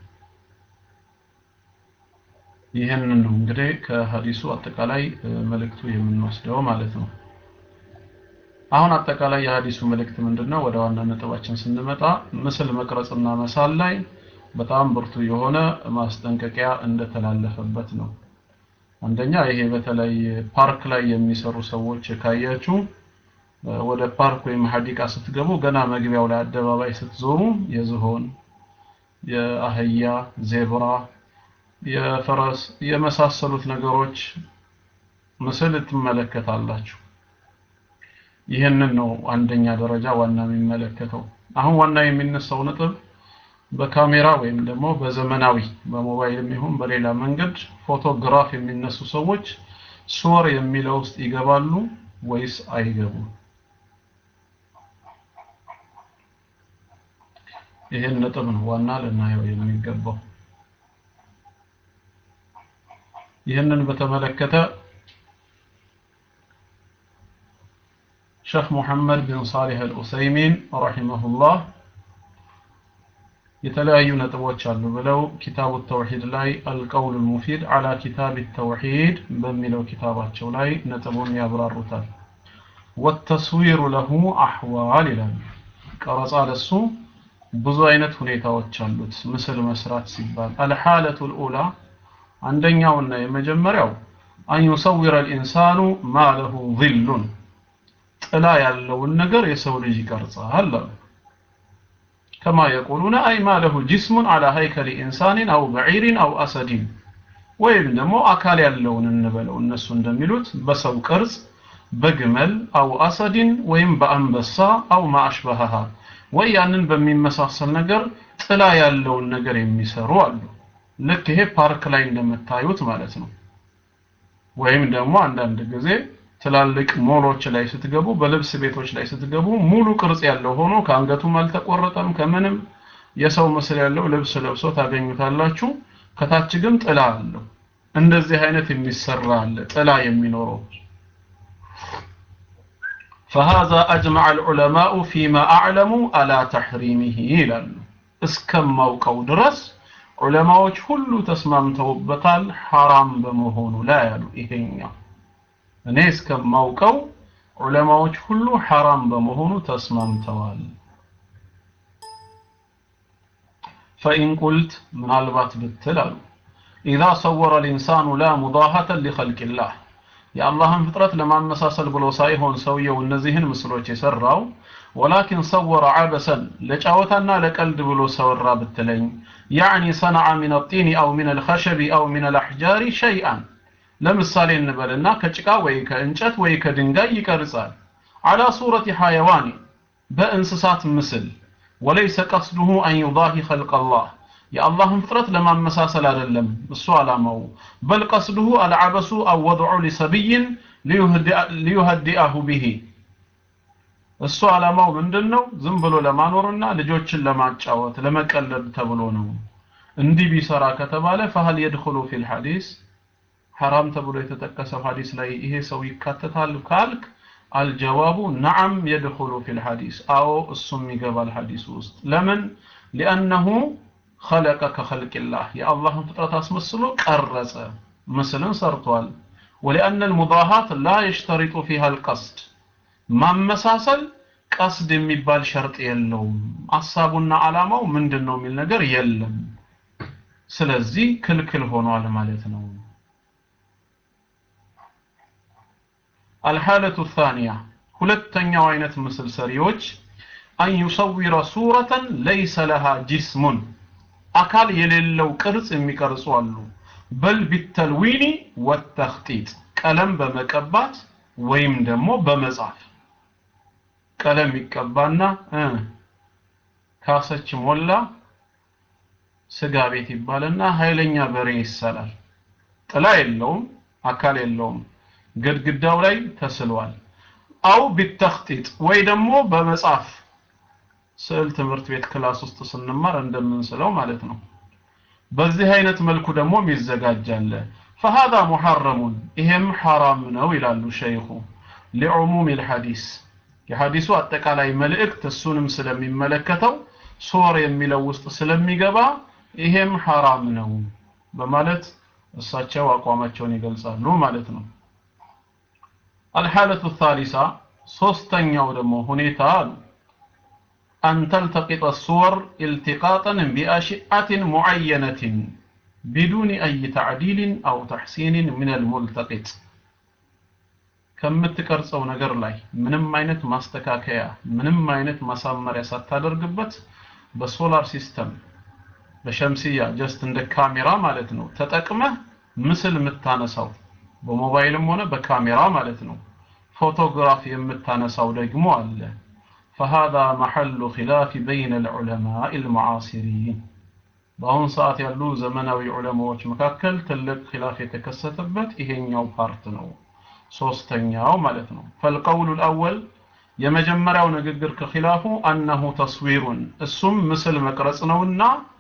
ይህንን ነው እንግዲህ ከሀዲሱ አጠቃላይ መልእክቱ የምንወስደው ማለት ነው አሁን አጠቃላይ የሀዲሱ መልእክት ምንድነው ወደ ዋና ነጥባችን ስንመጣ ምስል መቅረጽና መሳል ላይ በጣም ብርቱ የሆነ ማስጠንቀቂያ እንደተላለፈበት ነው አንደኛ ይሄ በተለይ ፓርክ ላይ የሚሰሩ ሰዎች ካያችሁ ወደ ፓርክ ወይም ሀዲቃ ስትገቡ ገና መግቢያው ላይ አደባባይ ስትዞሩ የዝሆን የአህያ ዜብራ የፈረስ የመሳሰሉት ነገሮች ምስል ትመለከታላችሁ ይህንን ነው አንደኛ ደረጃ ዋና የሚመለከተው አሁን ዋና የሚነሳው ነጥብ በካሜራ ወይም ደግሞ በዘመናዊ በሞባይልም ይሁን በሌላ መንገድ ፎቶግራፍ የሚነሱ ሰዎች ሱወር የሚለው ውስጥ ይገባሉ ወይስ አይገቡም ይህን ነጥብ ነው ዋና ልናየው የሚገባው ይህንን በተመለከተ ሸህ ሙሐመድ ቢን ሳሊህ አልኡሰይሚን ረሂመሁላህ የተለያዩ ነጥቦች አሉ ብለው ኪታቡ ተውሂድ ላይ አልቀውል ሙፊድ አላ ኪታብ ተውሂድ በሚለው ኪታባቸው ላይ ነጥቡን ያብራሩታል ወተስዊሩ ለሁ አህዋል ይላሉ ቀረጻ ለሱ ብዙ አይነት ሁኔታዎች አሉት ምስል መስራት ሲባል አልሐለቱ ልኡላ አንደኛውና የመጀመሪያው አን ዩሰዊረ ልኢንሳኑ ማ ለሁ ظሉን ጥላ ያለውን ነገር የሰው ልጅ ይቀርጻል አሉ ከማ የቁሉነ አይ ማ ለሁ ጅስሙን አላ ሀይከል ኢንሳንን አው በዒሪን አው አሰዲን ወይም ደግሞ አካል ያለውን እንበለው እነሱ እንደሚሉት በሰው ቅርጽ በግመል አው አሰዲን ወይም በአንበሳ አው ማአሽበሃሃ ወይ ያንን በሚመሳሰል ነገር ጥላ ያለውን ነገር የሚሰሩ አሉ ልክ ይሄ ፓርክ ላይ እንደምታዩት ማለት ነው ወይም ደግሞ አንዳንድ ጊዜ ትላልቅ ሞሎች ላይ ስትገቡ በልብስ ቤቶች ላይ ስትገቡ ሙሉ ቅርጽ ያለው ሆኖ ከአንገቱም አልተቆረጠም ከምንም የሰው ምስል ያለው ልብስ ለብሶ ታገኙታላችሁ ከታች ግን ጥላ አለው እንደዚህ አይነት የሚሰራ አለ ጥላ የሚኖረው فهذا أجمع العلماء فيما أعلموا على تحريمه ይላሉ እስከማውቀው ድረስ ዑለማዎች ሁሉ ተስማምተውበታል ሐራም በመሆኑ ላይ ያሉ ይሄኛው እኔ እስከማውቀው ዑለማዎች ሁሉ ሐራም በመሆኑ ተስማምተዋል فإن قلت ምናልባት ብትል አሉ إذا صور الإنسان لا مضاهة لخلق الله የአላህን ፍጥረት ለማመሳሰል ብሎ ሳይሆን ሰውየው እነዚህን ምስሎች የሰራው ወላኪን ሰወረ አበሰን ለጫወታና ለቀልድ ብሎ ሰወራ ብትለኝ ያዕኒ ሰነዐ ሚን አጢኒ አው ሚን አልኸሸቢ አው ሚን አልአሕጃሪ ሸይአን ለምሳሌ እንበልና ከጭቃ ወይ ከእንጨት ወይ ከድንጋይ ይቀርጻል አላ ሱረቲ ሐይዋን በእንስሳት ምስል ወለይሰ ቀስዱሁ አን ዩዳሂ ኸልቅ አላህ የአላህን ፍጥረት ለማመሳሰል አይደለም እሱ አላማው በል ቀስዱሁ አልዓበሱ አው ወድዑ ሊሰብይን ሊዩህዲአሁ ቢሂ እሱ ዓላማው ምንድን ነው? ዝም ብሎ ለማኖርና ልጆችን ለማጫወት ለመቀለድ ተብሎ ነው። እንዲህ ቢሰራ ከተባለ ፈህል የድኹሉ ፊል ሐዲስ ሐራም ተብሎ የተጠቀሰው ሐዲስ ላይ ይሄ ሰው ይካተታል ካልክ አልጀዋቡ ነዓም የድኹሉ ፊል ሐዲስ አዎ እሱም ይገባል ሐዲሱ ውስጥ ለምን ሊአነሁ ኸለቀ ከኸልቅላህ የአላህን ፍጥረት አስመስሎ ቀረጸ ምስልን ሰርቷል ወሊአነ ልሙዳሃት ላ የሽተሪጡ ፊሃ ልቀስድ ማመሳሰል ቀስድ የሚባል ሸርጥ የለውም ሐሳቡና ዓላማው ምንድን ነው የሚል ነገር የለም ስለዚህ ክልክል ሆኗል ማለት ነው الحالة الثانية ሁለተኛው አይነት ምስል ሰሪዎች አን ዩሰዊረ ሱረተን ለይሰ ለሃ ጅስሙን አካል የሌለው ቅርጽ የሚቀርጹ አሉ በል ቢተልዊኒ ወተኽጢጥ ቀለም በመቀባት ወይም ደግሞ በመጻፍ ቀለም ይቀባና ካሰች ሞላ ስጋ ቤት ይባልና ኃይለኛ በሬ ይሰላል ጥላ የለውም አካል የለውም ግድግዳው ላይ ተስሏል አው ቢተኽጢጥ ወይ ደግሞ በመጻፍ ስዕል ትምህርት ቤት ክላስ ውስጥ ስንማር እንደምንስለው ማለት ነው በዚህ አይነት መልኩ ደግሞ ይዘጋጃል فهذا محرم ይሄም ሐራም ነው ይላሉ ሸይኹ لعموم الحديث የሐዲሱ አጠቃላይ መልእክት እሱንም ስለሚመለከተው ሶር የሚለው ውስጥ ስለሚገባ ይሄም ሐራም ነው በማለት እሳቸው አቋማቸውን ይገልጻሉ ማለት ነው الحالة الثالثة ሶስተኛው ደግሞ ሁኔታ አሉ أن تلتقط الصور التقاطا بأشعة معينة بدون أي تعديل أو تحسين من الملتقط ከምትቀርጸው ነገር ላይ ምንም አይነት ማስተካከያ ምንም አይነት ማሳመሪያ ሳታደርግበት በሶላር ሲስተም በሸምስያ ጀስት እንደ ካሜራ ማለት ነው ተጠቅመህ ምስል የምታነሳው በሞባይልም ሆነ በካሜራ ማለት ነው ፎቶግራፍ የምታነሳው ደግሞ አለ فهذا محل خلاف بين العلماء المعاصرين በአሁን ሰዓት ያሉ ዘመናዊ ዑለማዎች መካከል ትልቅ ኺላፍ የተከሰተበት ይሄኛው ፓርት ነው ሶስተኛው ማለት ነው فالقول الأول የመጀመሪያው ንግግር ከኺላፉ أنه تصوير እሱም ምስል መቅረጽ ነውና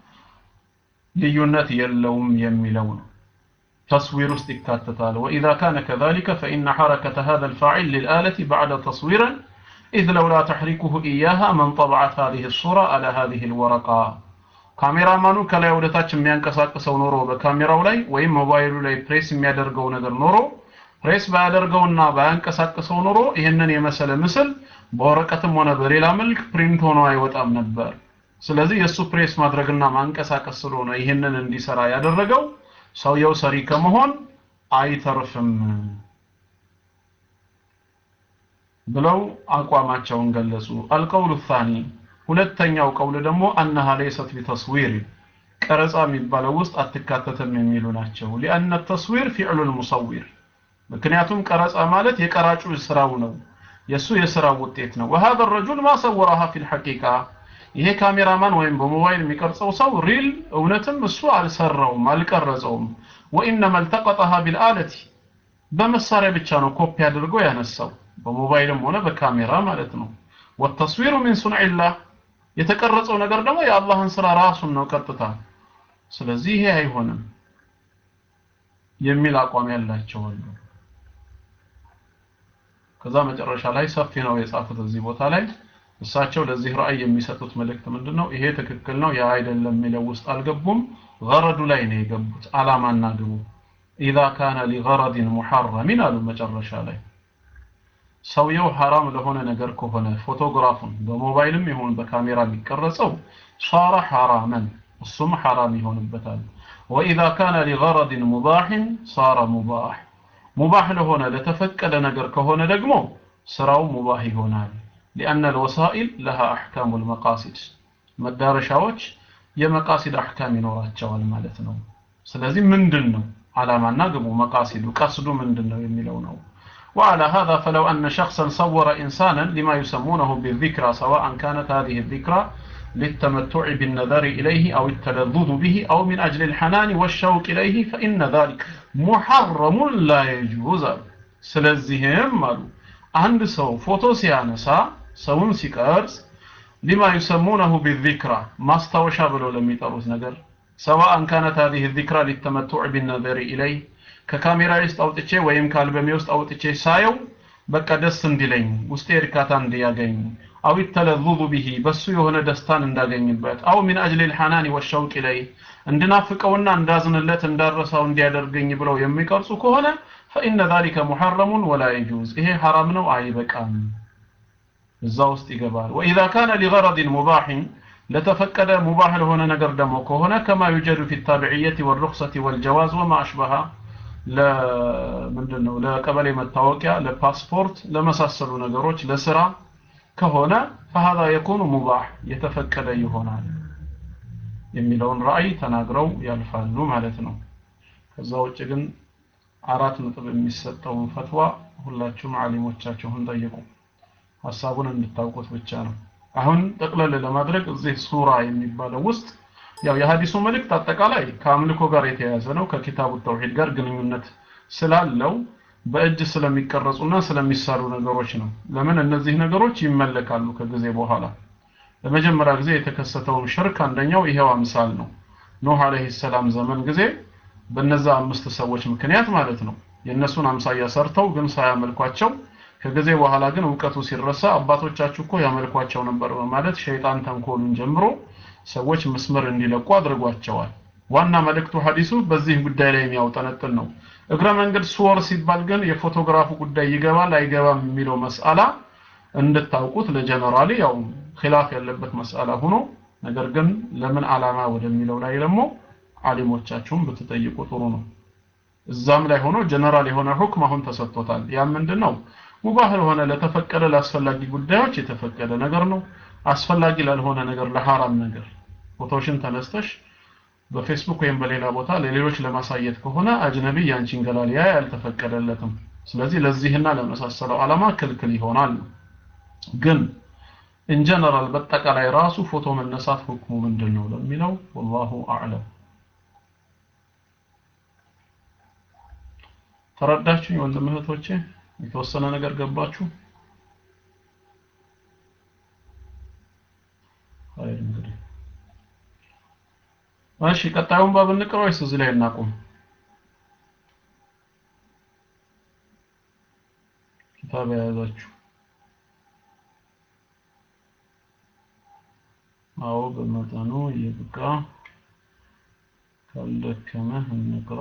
ልዩነት የለውም የሚለው ነው تصوير استكاتتال وإذا كان كذلك فإن حركة هذا الفاعل للآلة بعد تصويرا إذ لولا تحريكه إياها من طبعت هذه الصورة على هذه الورقة ካሜራ ማኑ ከላይ ወደታች የሚያንቀሳቅሰው ኖሮ በካሜራው ላይ ወይም ሞባይሉ ላይ ፕሬስ የሚያደርገው ነገር ኖሮ ፕሬስ ባያደርገውና ባያንቀሳቅሰው ኖሮ ይህንን የመሰለ ምስል በወረቀትም ሆነ በሌላ መልክ ፕሪንት ሆኖ አይወጣም ነበር ስለዚህ የእሱ ፕሬስ ማድረግና ማንቀሳቀስ ስለሆነ ይህንን እንዲሰራ ያደረገው ሰውየው ሰሪ ከመሆን አይተርፍም ብለው አቋማቸውን ገለጹ አልቀውሉ ታኒ ሁለተኛው ቀውል ደግሞ አነሃ ለይሰት ቢተስዊር ቀረጻ የሚባለው ውስጥ አትካተትም የሚሉ ናቸው ሊአነ ተስዊር ፊዕሉ ልሙሰዊር ምክንያቱም ቀረጻ ማለት የቀራጩ ስራው ነው የእሱ የስራው ውጤት ነው وهذا الرجل ما صورها في الحقيقة ይሄ ካሜራማን ወይም በሞባይል የሚቀርጸው ሰው ሪል እውነትም እሱ አልሰራውም አልቀረጸውም وإنما التقطها بالآلة በመሳሪያ ብቻ ነው ኮፒ አድርጎ ያነሳው በሞባይልም ሆነ በካሜራ ማለት ነው والتصوير من صنع الله የተቀረጸው ነገር ደግሞ የአላህን ስራ ራሱን ነው ቀጥታ ስለዚህ ይሄ አይሆንም የሚል አቋም ያላቸው አሉ ከዛ መጨረሻ ላይ ሰፊ ነው የጻፉት እዚህ ቦታ ላይ እሳቸው ለዚህ ራእይ የሚሰጡት መልእክት ምንድነው ይሄ ትክክል ነው ያ አይደለም የሚለው ውስጥ አልገቡም ገረዱ ላይ ነው የገቡት አላማና ግቡ إذا كان لغرض محرم አሉ መጨረሻ ላይ ሰውየው ሐራም ለሆነ ነገር ከሆነ ፎቶግራፉን በሞባይልም ይሁን በካሜራ የሚቀረጸው صار حراما እሱም ሐራም ይሆንበታል وإذا كان لغرض مباح صار مباح ሙባህ ለሆነ ለተፈቀደ ነገር ከሆነ ደግሞ ስራው ሙባህ ይሆናል لأن الوسائل لها أحكام المقاصد መዳረሻዎች የመቃሲድ አህካም ይኖራቸዋል ማለት ነው ስለዚህ ምንድን ነው ዓላማና ግቡ መቃሲዱ ቀስዱ ምንድን ነው የሚለው ነው وعلى هذا فلو أن شخصا صور إنسانا لما يسمونه بالذكرى سواء كانت هذه الذكرى للتمتع بالنظر إليه أو التلذذ به أو من أجل الحنان والشوق إليه فإن ذلك محرم لا يجوز ስለዚህም አሉ አንድ ሰው ፎቶ ሲያነሳ ሰውን ሲቀርጽ ሊማ ዩሰሙነሁ ቢዚክራ ማስታወሻ ብለው ለሚጠሩት ነገር ሰዋአን ካነት هذه الذكرى للتمتع بالنظر إليه ከካሜራ ውስጥ አውጥቼ ወይም ከአልበሜ ውስጥ አውጥቼ ሳየው በቃ ደስ እንዲለኝ ውስጤ እርካታ እንዲያገኝ አው ተለዙዙ ቢሂ በሱ የሆነ ደስታን እንዳገኝበት አው ሚን አጅል ልሐናን ወሸውቅ ኢለይ እንድናፍቀውና እንዳዝንለት እንዳረሳው እንዲያደርገኝ ብለው የሚቀርጹ ከሆነ ፈኢነ ዛሊከ ሙሐረሙን ወላ የጁዝ ይሄ ሐራም ነው አይበቃም እዛ ውስጥ ይገባል ወኢዛ ካነ ሊገረድን ሙባሕን ለተፈቀደ ሙባህ ለሆነ ነገር ደግሞ ከሆነ ከማ ዩጀዱ ፊ ታቢዕየት ወልሩክሰት ወልጀዋዝ ወማ አሽበሃ ለምንድን ነው ለቀበሌ መታወቂያ ለፓስፖርት ለመሳሰሉ ነገሮች ለስራ ከሆነ ፈሃዛ የኩኑ ሙባህ የተፈቀደ ይሆናል የሚለውን ራእይ ተናግረው ያልፋሉ ማለት ነው ከዛ ውጭ ግን አራት ነጥብ የሚሰጠውን ፈትዋ ሁላችሁም አሊሞቻችሁን ጠይቁ ሀሳቡን እንድታውቁት ብቻ ነው አሁን ጠቅለል ለማድረግ እዚህ ሱራ የሚባለው ውስጥ ያው የሀዲሱ መልእክት አጠቃላይ ከአምልኮ ጋር የተያያዘ ነው ከኪታቡ ተውሂድ ጋር ግንኙነት ስላለው በእጅ ስለሚቀረጹና ስለሚሳሉ ነገሮች ነው ለምን እነዚህ ነገሮች ይመለካሉ ከጊዜ በኋላ ለመጀመሪያ ጊዜ የተከሰተውን ሽርክ አንደኛው ይሄው አምሳል ነው ኖህ አለይሂ ሰላም ዘመን ጊዜ በነዛ አምስት ሰዎች ምክንያት ማለት ነው የእነሱን አምሳያ ሰርተው ግን ሳያመልኳቸው ከጊዜ በኋላ ግን እውቀቱ ሲረሳ አባቶቻችሁ እኮ ያመልኳቸው ነበር በማለት ሸይጣን ተንኮሉን ጀምሮ ሰዎች መስመር እንዲለቁ አድርጓቸዋል ዋና መልእክቱ ሐዲሱ በዚህ ጉዳይ ላይ የሚያውጠነጥን ነው እግረ መንገድ ሱወር ሲባል ግን የፎቶግራፉ ጉዳይ ይገባል አይገባም የሚለው መስአላ እንድታውቁት ለጀነራሊ ያው ኺላፍ ያለበት መስአላ ሆኖ ነገር ግን ለምን አላማ ወደሚለው ላይ ደግሞ አሊሞቻችሁም ብትጠይቁ ጥሩ ነው እዛም ላይ ሆኖ ጀነራል የሆነ ሁክም አሁን ተሰጥቶታል ያ ምንድነው ሙባህ ለሆነ ለተፈቀደ ለአስፈላጊ ጉዳዮች የተፈቀደ ነገር ነው አስፈላጊ ላልሆነ ነገር ለሐራም ነገር ፎቶሽን ተነስተሽ በፌስቡክ ወይም በሌላ ቦታ ለሌሎች ለማሳየት ከሆነ አጅነቢ ያንቺን ገላ ሊያይ አልተፈቀደለትም ስለዚህ ለዚህና ለመሳሰለው ዓላማ ክልክል ይሆናል ግን ኢንጀነራል በጠቃላይ ራሱ ፎቶ መነሳት ሁክሙ ምንድን ነው ለሚለው ወላሁ አዕለም ተረዳችሁኝ ወንድም እህቶቼ የተወሰነ ነገር ገባችሁ ኸይር እንግዲህ እሺ ቀጣዩን ባብ እንቅራ ወይስ እዚህ ላይ እናቁም ኪታብ የያዛችሁ አዎ በመጠኑ ይብቃ ካልደከመህ እንቅራ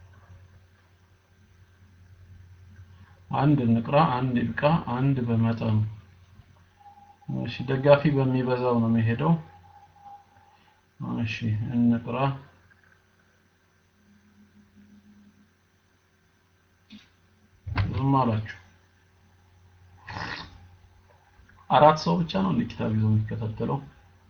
አንድ እንቅራ አንድ ይብቃ አንድ በመጠኑ እሺ ደጋፊ በሚበዛው ነው የሚሄደው እሺ እንቅራ ዝም አላችሁ አራት ሰው ብቻ ነው እንደ ኪታብ ይዞ የሚከታተለው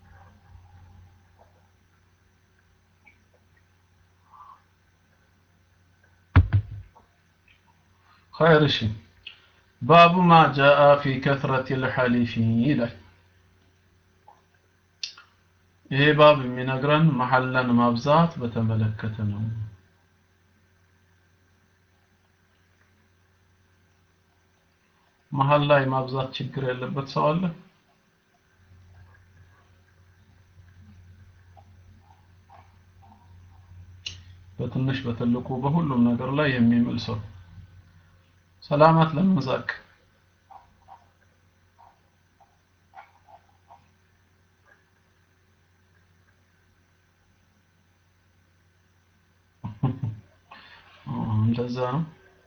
خير شيء باب ما جاء في كثرة الحليف ይላል ይሄ ባብ የሚነግረን መሐላን ማብዛት በተመለከተ ነው መሐል ላይ ማብዛት ችግር ያለበት ሰው አለ በትንሽ በትልቁ በሁሉም ነገር ላይ የሚምል ሰው ሰላማት ለመዛቅ እንደዛ ነው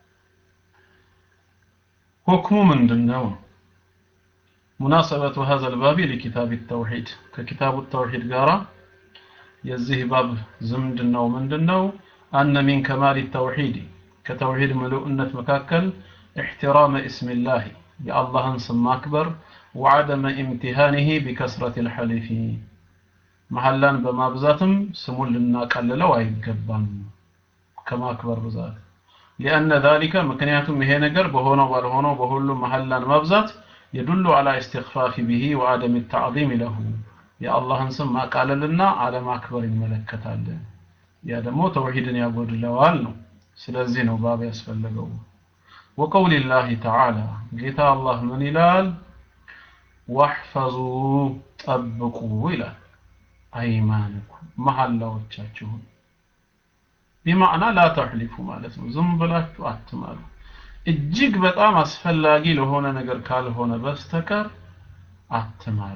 ሁክሙ ምንድነው ሙናሰበቱ هذا الباب لكتاب التوحيد ከኪታቡ التوحيد ጋራ የዚህ ባብ ዝምድናው ምንድነው أن من كمال التوحيد ከተውሂድ ምሉእነት መካከል احترام اسم الله የአላህን ስም ማክበር وعدم امتهانه بكثرة الحلف መሐላን በማብዛትም ስሙን ልናቀልለው አይገባም ከማክበር ብዛት لأن ذلك ምክንያቱም ይሄ ነገር በሆነው ባልሆነው በሁሉም መሐላን ማብዛት يدل على استخفاف به وعدم التعظيم له የአላህን ስም ማቃለልና አለማክበር ይመለከታል ያ ደግሞ ተውሂድን ያጎድለዋል ነው ስለዚህ ነው ባብ ያስፈለገው وقول الله تعالى ጌታ አላህ ምን ይላል ዋሕፈዙ ጠብቁ ይላል አይማንኩም መሐላዎቻችሁን ቢማዕና ላ ተሕሊፉ ማለት ነው ዝም ብላችሁ አትማሉ እጅግ በጣም አስፈላጊ ለሆነ ነገር ካልሆነ በስተቀር አትማሉ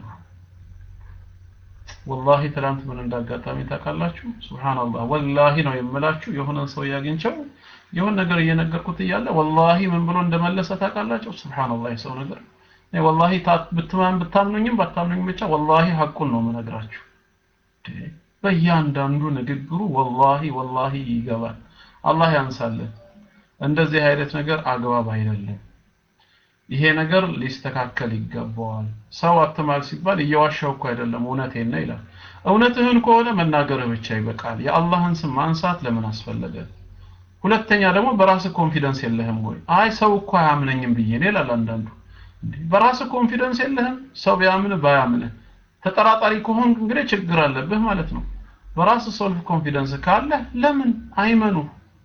ወላሂ ትላንት ምን እንዳጋጣሚ ታውቃላችሁ ሱብሃንአላህ ወላሂ ነው የምላችሁ የሆነን ሰው ያግኝቸው የሆነ ነገር እየነገርኩት እያለ ወላሂ ምን ብሎ እንደመለሰ ታውቃላችሁ ሱብሃንአላህ የሰው ነገር እኔ ወላሂ ብትማን ብታምኑኝም ባታምኑኝም ብቻ ወላሂ ሐቁን ነው የምነግራችሁ በእያንዳንዱ ንግግሩ ወላሂ ወላሂ ይገባል አላህ ያንሳልን እንደዚህ አይነት ነገር አግባብ አይደለም ይሄ ነገር ሊስተካከል ይገባዋል ሰው አትማል ሲባል እየዋሻው እኮ አይደለም እውነቴን ነው ይላል እውነትህን ከሆነ መናገርህ ብቻ ይበቃል የአላህን ስም ማንሳት ለምን አስፈለገ ሁለተኛ ደግሞ በራስ ኮንፊደንስ የለህም ወይ አይ ሰው እኮ አያምነኝም ብዬ ነው ይላል አንዳንዱ በራስ ኮንፊደንስ የለህም ሰው ቢያምን ባያምንህ ተጠራጣሪ ከሆን እንግዲህ ችግር አለብህ ማለት ነው በራስ ሰልፍ ኮንፊደንስ ካለ ለምን አይመኑ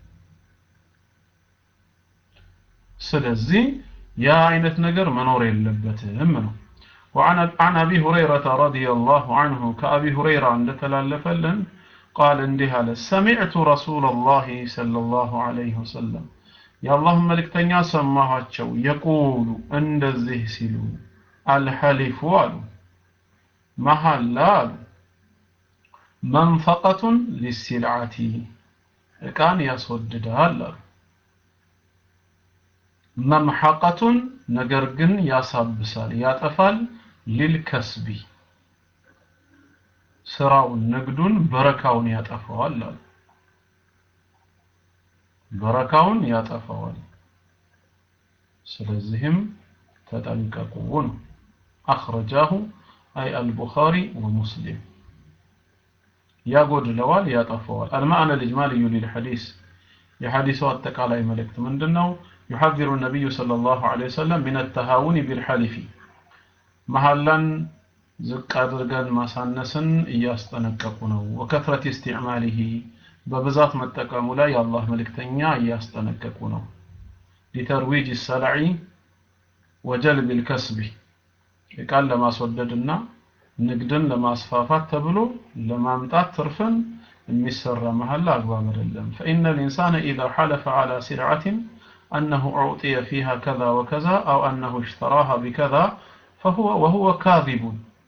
ስለዚህ ያ አይነት ነገር መኖር የለበትም ነው وعن عن ابي هريره رضي الله عنه كابي هريره عند تلالفلن قال انديه على سمعت رسول الله صلى الله عليه وسلم يا اللهم ملكتኛ ሰማኋቸው يقول እንደዚህ ሲሉ الحلف አሉ መሐላ አሉ መንፈቀቱን ሊሲልዓቲ እቃን ያስወድዳል አሉ መምሐቀቱን ነገር ግን ያሳብሳል ያጠፋል ሊልከስቢ ስራውን ንግዱን በረካውን ያጠፋዋል አሉ በረካውን ያጠፋዋል ስለዚህም ተጠንቀቁ ነው አኽረጃሁ አይ አልቡኻሪ ወሙስሊም ያጎድለዋል ያጠፋዋል المعنى الإجمالي للحديث የሐዲሱ አጠቃላይ መልእክት ምንድነው يحذر النبي صلى الله عليه وسلم من التهاون بالحلف መሐላን ዝቅ አድርገን ማሳነስን እያስጠነቀቁ ነው ወከፍረት استعماله በብዛት መጠቀሙ ላይ የአላህ መልእክተኛ እያስጠነቀቁ ነው ሊተርዊጅ السلع وجلب الكسب እቃን ለማስወደድና ንግድን ለማስፋፋት ተብሎ ለማምጣት ትርፍን የሚሰራ መሐላ አግባብ አይደለም فإن الإنسان إذا حلف على سلعة أنه أعطي فيها كذا وكذا أو أنه اشتراها بكذا فهو وهو كاذب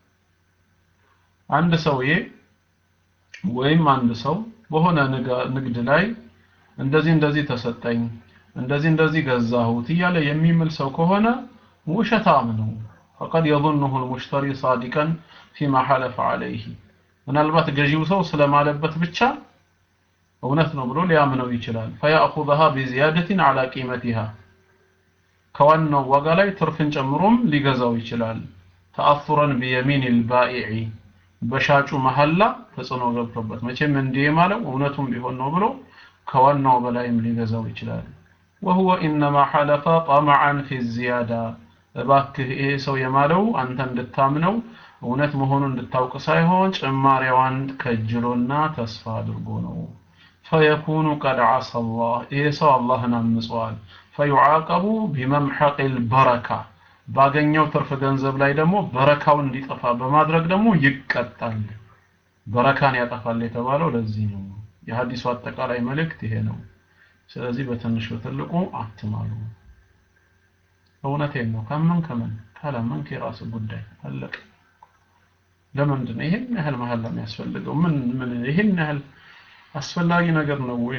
عند سويه ወይም አንድ ሰው በሆነ ንግድ ላይ እንደዚህ እንደዚህ ተሰጠኝ እንደዚህ እንደዚህ ገዛሁት እያለ የሚምል ሰው ከሆነ ውሸታም ነው فقد يظنه المشتري صادقا فيما حلف عليه ምናልባት ገዢው ሰው ስለማለበት ብቻ እውነት ነው ብሎ ሊያምነው ይችላል فيأخذها بزيادة على قيمتها ከዋናው ዋጋ ላይ ትርፍን ጨምሮም ሊገዛው ይችላል ተአثرا بيمين البائع በሻጩ መሐላ ተጽዕኖ ገብቶበት መቼም እንዲህ ማለው እውነቱም ቢሆን ነው ብሎ ከዋናው በላይም ሊገዛው ይችላል وهو انما حلف طمعا في الزياده እባክህ ይሄ ሰው የማለው አንተ እንድታምነው እውነት መሆኑን እንድታውቅ ሳይሆን ጭማሪዋን ከጅሎና ተስፋ አድርጎ ነው فيكون قد عصى الله ይሄ ሰው አላህን አምጿል فيعاقب بممحق البركه ባገኘው ትርፍ ገንዘብ ላይ ደግሞ በረካው እንዲጠፋ በማድረግ ደግሞ ይቀጣል በረካን ያጠፋል የተባለው ለዚህ ነው የሐዲሱ አጠቃላይ መልእክት ይሄ ነው ስለዚህ በትንሹ ትልቁ አትማሉ እውነቴን ነው ከምን ከምን ካላመንክ የራስ ጉዳይ አለቀ ለምንድን ነው ይሄን ያህል መሐላ የሚያስፈልገው ምን ምን ይሄን ያህል አስፈላጊ ነገር ነው ወይ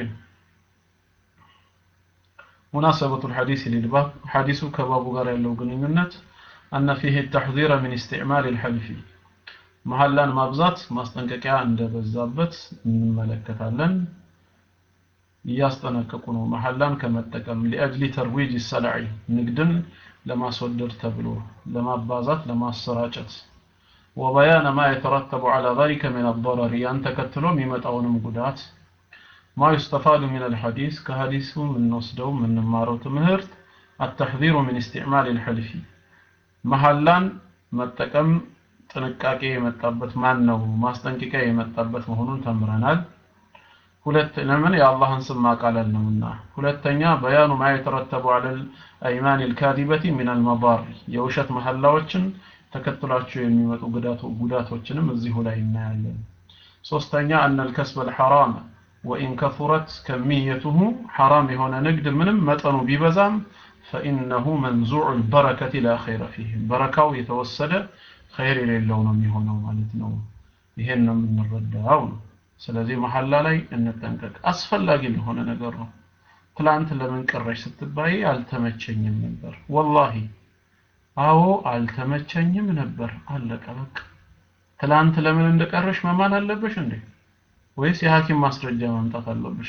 مناسبة الحديث للباب حديث كباب غير لو ግንኙነት أن فيه التحذير من استعمال الحلف መሐላን ማብዛት ማስጠንቀቂያ እንደበዛበት እንመለከታለን እያስጠነቀቁ ነው መሐላን ከመጠቀም لأجل ترويج السلع ንግድን ለማስወደድ ተብሎ ለማባዛት ለማሰራጨት وبيان ما يترتب على ذلك من الضرر ያን ተከትሎ የሚመጣውንም ጉዳት ما يستفاد من الحديث كحديث من نصدو من نمارو تمهرت التحذير من استعمال الحلف መሐላን መጠቀም ጥንቃቄ የመጣበት ማን ነው ማስጠንቀቂያ የመጣበት መሆኑን ተምረናል ሁለት ለምን የአላህን ስም ማቃለል ነውና ሁለተኛ በያኑ ማ የተረተቡ አለ الأيمان الكاذبة من المضار የውሸት መሐላዎችን ተከትሏቸው የሚመጡ ጉዳቶችንም እዚሁ ላይ እናያለን ሶስተኛ አነ ልከስበ ልሐራም ወኢን ከፉረት ከሚየቱሁ ሐራም የሆነ ንግድ ምንም መጠኑ ቢበዛም ፈኢነሁ መንዙዑ ልበረከት ላ ኸይረ ፊህ በረካው የተወሰደ ኸይር የሌለው ነው የሚሆነው ማለት ነው ይሄን ነው የምንረዳው ነው ስለዚህ መሐላ ላይ እንጠንቀቅ አስፈላጊ የሆነ ነገር ነው ትላንት ለምን ቀረሽ ስትባይ አልተመቸኝም ነበር ወላሂ አዎ አልተመቸኝም ነበር አለቀ በቃ ትላንት ለምን እንደቀረሽ መማል አለብሽ እንዴ ወይስ የሐኪም ማስረጃ ማምጣት አለብሽ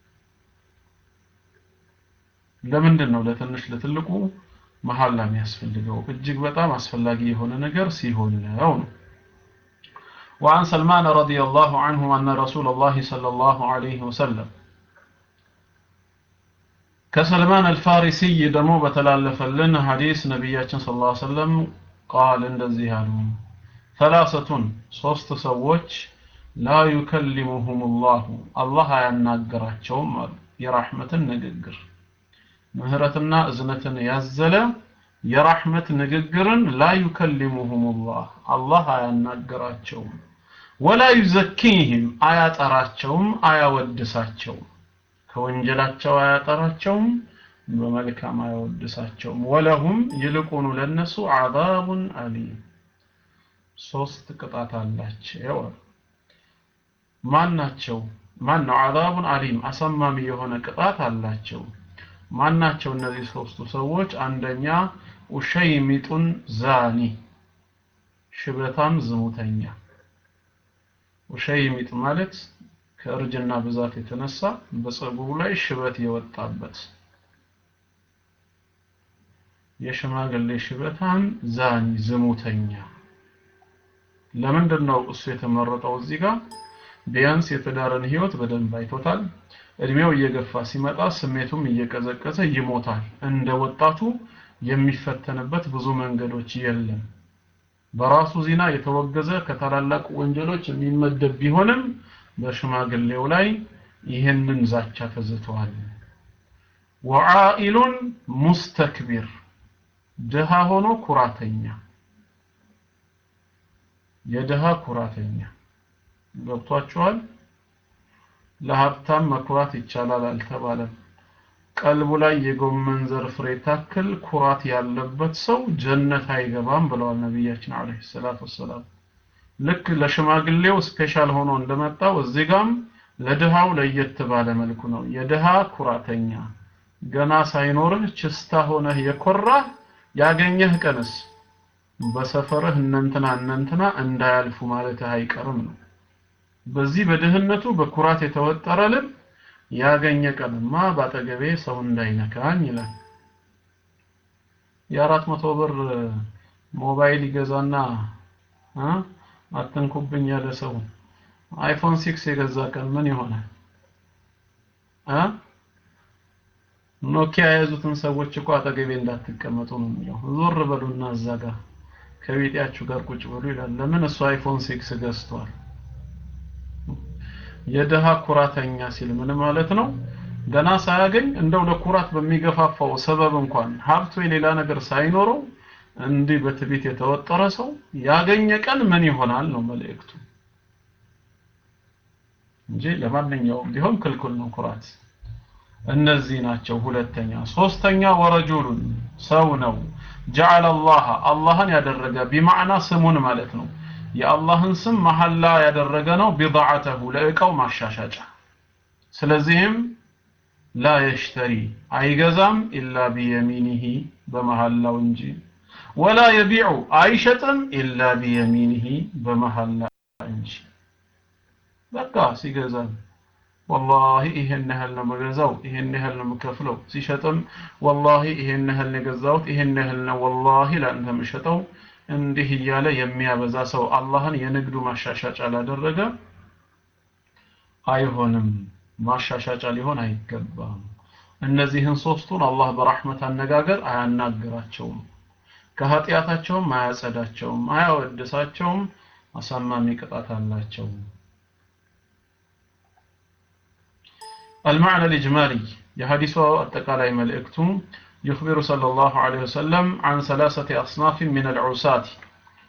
ለምንድን ነው ለትንሽ ለትልቁ መሐላ የሚያስፈልገው እጅግ በጣም አስፈላጊ የሆነ ነገር ሲሆን ነው ነው وعن سلمان رضي الله عنه أن رسول الله صلى الله عليه وسلم كسلمان الفارسي دمو بتلالف لنا حديث نبياتنا صلى الله عليه وسلم قال عند الزهاد ثلاثة صوست سووش لا يكلمهم الله الله يناقراتهم يرحمة النققر مهرتنا እዝነትን ያዘለ የራህመት ንግግርን ላ ዩከሊሙሁም ላህ አላህ አያናገራቸውም ወላ ዩዘኪህም አያጠራቸውም አያወድሳቸውም ከወንጀላቸው አያጠራቸውም በመልካም አያወድሳቸውም ወለሁም ይልቁኑ ለነሱ አዛቡን አሊም ሶስት ቅጣት አላቸው ማን ናቸው ማን ነው አዛቡን አሊም አሰማሚ የሆነ ቅጣት አላቸው ማናቸው እነዚህ ሶስቱ ሰዎች አንደኛ ኡሸይሚጡን ዛኒ ሽበታም ዝሙተኛ ኡሸይሚጥ ማለት ከእርጅና ብዛት የተነሳ በፀጉሩ ላይ ሽበት የወጣበት የሽማግሌ ሽበታም ዛኒ ዝሙተኛ ለምንድን ነው እሱ የተመረጠው እዚህ ጋር ቢያንስ የትዳርን ህይወት በደንብ አይቶታል እድሜው እየገፋ ሲመጣ ስሜቱም እየቀዘቀዘ ይሞታል እንደ ወጣቱ የሚፈተንበት ብዙ መንገዶች የለም በራሱ ዚና የተወገዘ ከታላላቅ ወንጀሎች የሚመደብ ቢሆንም በሽማግሌው ላይ ይህንን ዛቻ ተዝተዋል ወዓኢሉን ሙስተክቢር ድሃ ሆኖ ኩራተኛ የድሃ ኩራተኛ ገብቷችኋል ለሀብታም መኩራት ይቻላል አልተባለም ቀልቡ ላይ የጎመን ዘር ፍሬ ታክል ኩራት ያለበት ሰው ጀነት አይገባም ብለዋል ነቢያችን አለይሂ ሰላቱ ወሰላም ልክ ለሽማግሌው ስፔሻል ሆኖ እንደመጣው እዚህ ጋም ለድሃው ለየት ባለ መልኩ ነው የድሃ ኩራተኛ ገና ሳይኖርህ ችስታ ሆነህ የኮራህ ያገኘህ ቀንስ በሰፈርህ እነንትና እነንትና እንዳያልፉ ማለትህ አይቀርም ነው በዚህ በድህነቱ በኩራት የተወጠረ ልብ ያገኘ ቀንማ ባጠገቤ ሰው እንዳይነካኝ ይላል የአራት መቶ ብር ሞባይል ይገዛና አትንኩብኝ ያለ ሰው አይፎን ሲክስ የገዛ ቀን ምን ይሆናል ኖኪያ የያዙትን ሰዎች እኮ አጠገቤ እንዳትቀመጡ ነው የሚለው ዞር በሉና እዛ ጋር ከቤጤያችሁ ጋር ቁጭ በሉ ይላል ለምን እሱ አይፎን ሲክስ ገዝቷል የደሃ ኩራተኛ ሲል ምን ማለት ነው ገና ሳያገኝ እንደው ለኩራት በሚገፋፋው ሰበብ እንኳን ሀብቱ የሌላ ነገር ሳይኖረው እንዲህ በትቢት የተወጠረ ሰው ያገኘ ቀን ምን ይሆናል ነው መልእክቱ እንጂ ለማንኛውም ቢሆን ክልክል ነው ኩራት እነዚህ ናቸው ሁለተኛ ሶስተኛ ወረጁሉን ሰው ነው ጀዓለ አላህ አላህን ያደረገ ቢማዕና ስሙን ማለት ነው የአላህን ስም መሐላ ያደረገ ነው ቢضዓተሁ ለእቃው ማሻሻጫ ስለዚህም ላ የሽተሪ አይገዛም ኢላ ቢየሚኒሂ በመሐላው እንጂ ወላ የቢዑ አይሸጥም ኢላ ቢየሚኒሂ በመሐላ እንጂ በቃ ሲገዛም ወላሂ ይሄን ያህል ነው የምገዛው ይሄን ያህል ነው የምከፍለው ሲሸጥም ወላሂ ይሄን ያህል ነው የገዛሁት ይሄን ያህል ነው ወላሂ ለአንተ የምሸጠው እንዲህ እያለ የሚያበዛ ሰው አላህን የንግዱ ማሻሻጫ ላደረገ አይሆንም ማሻሻጫ ሊሆን አይገባም እነዚህን ሶስቱን አላህ በራህመት አነጋገር አያናግራቸውም ከኃጢአታቸውም አያጸዳቸውም አያወድሳቸውም አሳማሚ ቅጣት አላቸው المعنى الإجمالي የሐዲሱ አጠቃላይ መልእክቱ يخبر صلى الله عليه وسلم عن ثلاثة أصناف من العصاة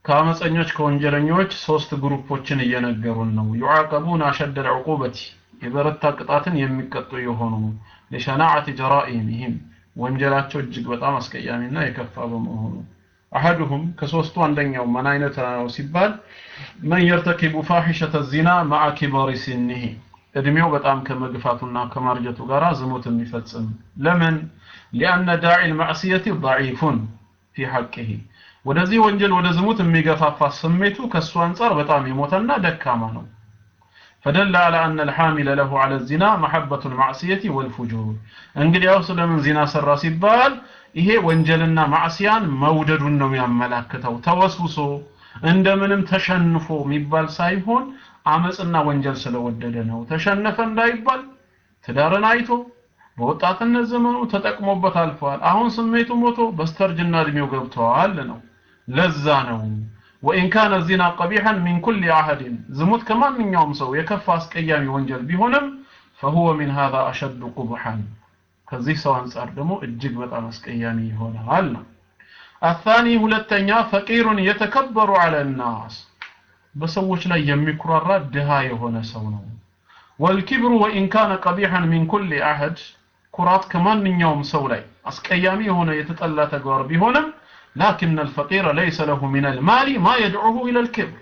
ከአመፀኞች ከወንጀለኞች ሶስት ግሩፖችን እየነገሩን ነው ዩዓቀቡን አሸደል ዕቁበቲ የበረታ ቅጣትን የሚቀጡ የሆኑ ለሸናዓት ጀራኢሚህም ወንጀላቸው እጅግ በጣም አስቀያሚና የከፋ በመሆኑ አሐዱሁም ከሶስቱ አንደኛው ምን አይነት ነው ሲባል መን የርተኪቡ ፋሒሸተ ዚና ማዓ ኪበሪ ሲኒሂ እድሜው በጣም ከመግፋቱና ከማርጀቱ ጋር ዝሙት የሚፈጽም ለምን ሊአነ ዳዒ ልማዕስየቲ ضዒፉን ፊ ሐቅህ ወደዚህ ወንጀል ወደ ዝሙት የሚገፋፋ ስሜቱ ከእሱ አንጻር በጣም የሞተና ደካማ ነው فدل على أن الحامل له على الزنا محبة المعصية والفجور እንግዲያው ስለምን ዚና ሰራ ሲባል ይሄ ወንጀልና ማዕሲያን መውደዱን ነው የሚያመላክተው ተወስውሶ እንደምንም ተሸንፎ የሚባል ሳይሆን አመፅና ወንጀል ስለወደደ ነው ተሸነፈ እንዳይባል ትዳርን አይቶ በወጣትነት ዘመኑ ተጠቅሞበት አልፏል አሁን ስሜቱ ሞቶ በስተርጅና እድሜው ገብተዋል ነው ለዛ ነው ወኢን ካነ ዚና ቀቢሐን ሚን ኩል አሐድን ዝሙት ከማንኛውም ሰው የከፋ አስቀያሚ ወንጀል ቢሆንም ፈሁወ ሚን ሃዛ አሸዱ ቁብሐን ከዚህ ሰው አንጻር ደግሞ እጅግ በጣም አስቀያሚ ይሆናል ነው አታኒ ሁለተኛ ፈቂሩን የተከበሩ አለ ናስ በሰዎች ላይ የሚኩራራ ድሃ የሆነ ሰው ነው ወልኪብሩ ወኢን ካነ ቀቢሐን ሚን ኩል አሐድ ኩራት ከማንኛውም ሰው ላይ አስቀያሚ የሆነ የተጠላ ተግባር ቢሆንም ላኪን አልፈቂረ ለይሰ ለሁ ሚን አልማሊ ማ የድዑሁ ኢላ አልክብር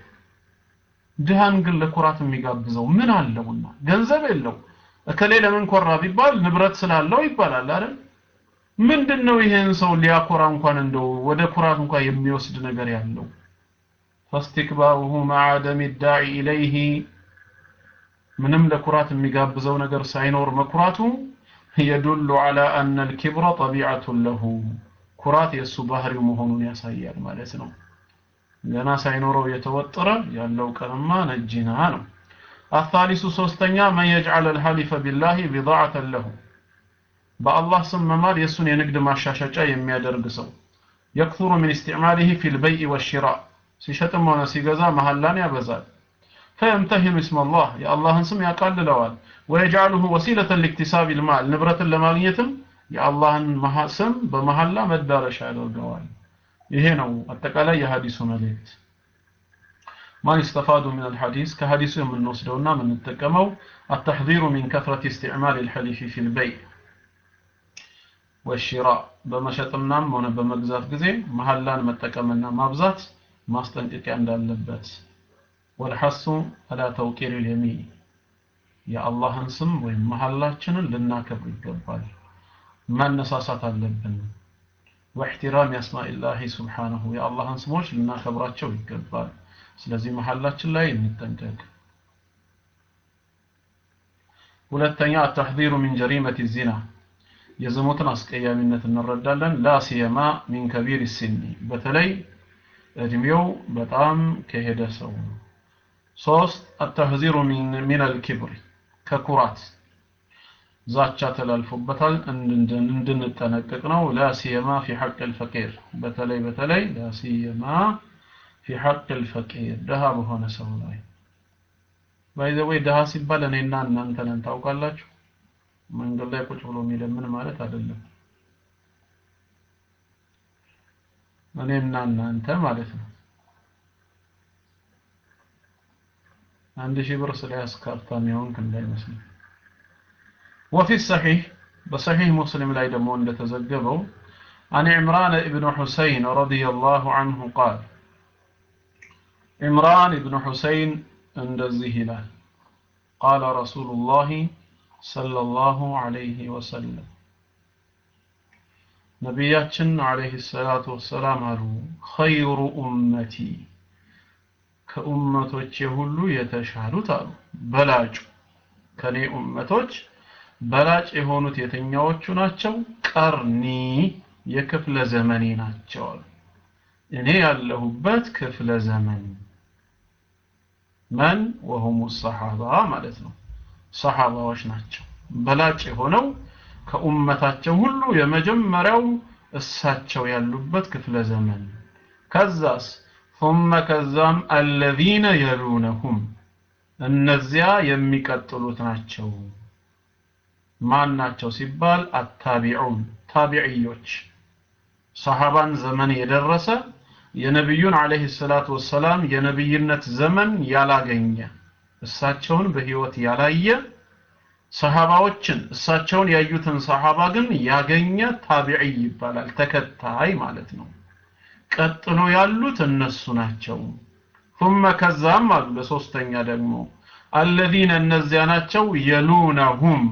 ድሃን ግን ለኩራት የሚጋብዘው ምን አለውና ገንዘብ የለው እከሌ ለምን ኮራ ቢባል ንብረት ስላለው ይባላል አይደል ምንድነው ይሄን ሰው ሊያኮራ እንኳን እንደው ወደ ኩራት እንኳን የሚወስድ ነገር ያለው فاستكباره مع عدم الداعي إليه ምንም ለኩራት የሚጋብዘው ነገር ሳይኖር መኩራቱ يدل على أن الكبر طبيعة له ኩራት የእሱ ባህሪው መሆኑን ያሳያል ማለት ነው ገና ሳይኖረው የተወጠረ ያለው ቀንማ ነጂና ነው الثالث ሶስተኛ من يجعل الحلف بالله بضاعة له በአላህ ስም መማል የእሱን የንግድ ማሻሻጫ የሚያደርግ ሰው يكثر من استعماله في البيع والشراء ሲሸጥም ሆነ ሲገዛ መሐላን ያበዛል فيمتهن اسم الله يا الله ስም ያቃልለዋል ويجعله وسيلة لاكتساب المال ንብረትን ለማግኘትም የአላህን ስም በመሐላ መዳረሻ ያደርገዋል ይሄ ነው አጠቃላይ የሐዲሱ መልእክት ما يستفاد من الحديث كحديث من نوسدونا من نتقمو التحذير من كثرة استعمال الحليف في البيع والشراء በመሸጥናም ሆነ በመግዛት ጊዜ መሐላን መጠቀምና ማብዛት ማስጠንቀቂያ እንዳለበት ወልሐሱ አላ ተውቂር ልየሚን የአላህን ስም ወይም መሐላችንን ልናከብር ይገባል ማነሳሳት አለብን واحترام اسماء الله سبحانه يا الله ስሞች ልናከብራቸው ይገባል ስለዚህ መሐላችን ላይ እንጠንቀቅ ሁለተኛ التحذير من جريمة الزنا የዝሙትን አስቀያሚነት እንረዳለን ላ ሲየማ ሚን ከቢር ሲኒ በተለይ እድሜው በጣም ከሄደ ሰው ሶስት التحذير من من الكبر ከኩራት ዛቻ ተላልፎበታል እንድንጠነቀቅ ነው ላ ሲየማ ፊ ሐቅ الفقير በተለይ በተለይ ላ ሲየማ ፊ ሐቅ الفقير ደሃ በሆነ ሰው ላይ ባይዘወይ ደሃ ሲባል እኔና እናንተ ነን ታውቃላችሁ መንገድ ላይ ቁጭ ብሎ የሚለምን ማለት አይደለም እኔና እናንተ ማለት ነው አንድ ሺህ ብር ስለያዝክ ሀብታም የሆንክ እንዳይመስል وفي الصحيح بصحيح مسلم لا يدمون لتزجبوا عن عمران بن حسين رضي الله عنه قال عمران بن حسين عند الزهلال قال رسول الله صلى الله عليه وسلم ነቢያችን አለይሂ ሰላቱ ወሰላም አሉ ኸይሩ ኡመቲ ከኡመቶቼ ሁሉ የተሻሉት አሉ በላጩ ከኔ ኡመቶች በላጭ የሆኑት የትኛዎቹ ናቸው ቀርኒ የክፍለ ዘመኔ ናቸው አሉ እኔ ያለሁበት ክፍለ ዘመን መን ወሁሙ ሰሃባ ማለት ነው ሰሃባዎች ናቸው በላጭ የሆነው ከኡመታቸው ሁሉ የመጀመሪያው እሳቸው ያሉበት ክፍለ ዘመን ከዛስ ثم ከዛም الذين يلونهم እነዚያ የሚቀጥሉት ናቸው ማን ናቸው ሲባል አታቢዑን ታቢዕዮች ሰሃባን ዘመን የደረሰ የነቢዩን አለይሂ ሰላቱ ወሰላም የነቢይነት ዘመን ያላገኘ እሳቸውን በህይወት ያላየ ሰሃባዎችን እሳቸውን ያዩትን ሰሃባ ግን ያገኘ ታቢዒ ይባላል ተከታይ ማለት ነው ቀጥሎ ያሉት እነሱ ናቸው ثم ከዛም አሉ ለሶስተኛ ደግሞ الذين እነዚያ ናቸው የሉነሁም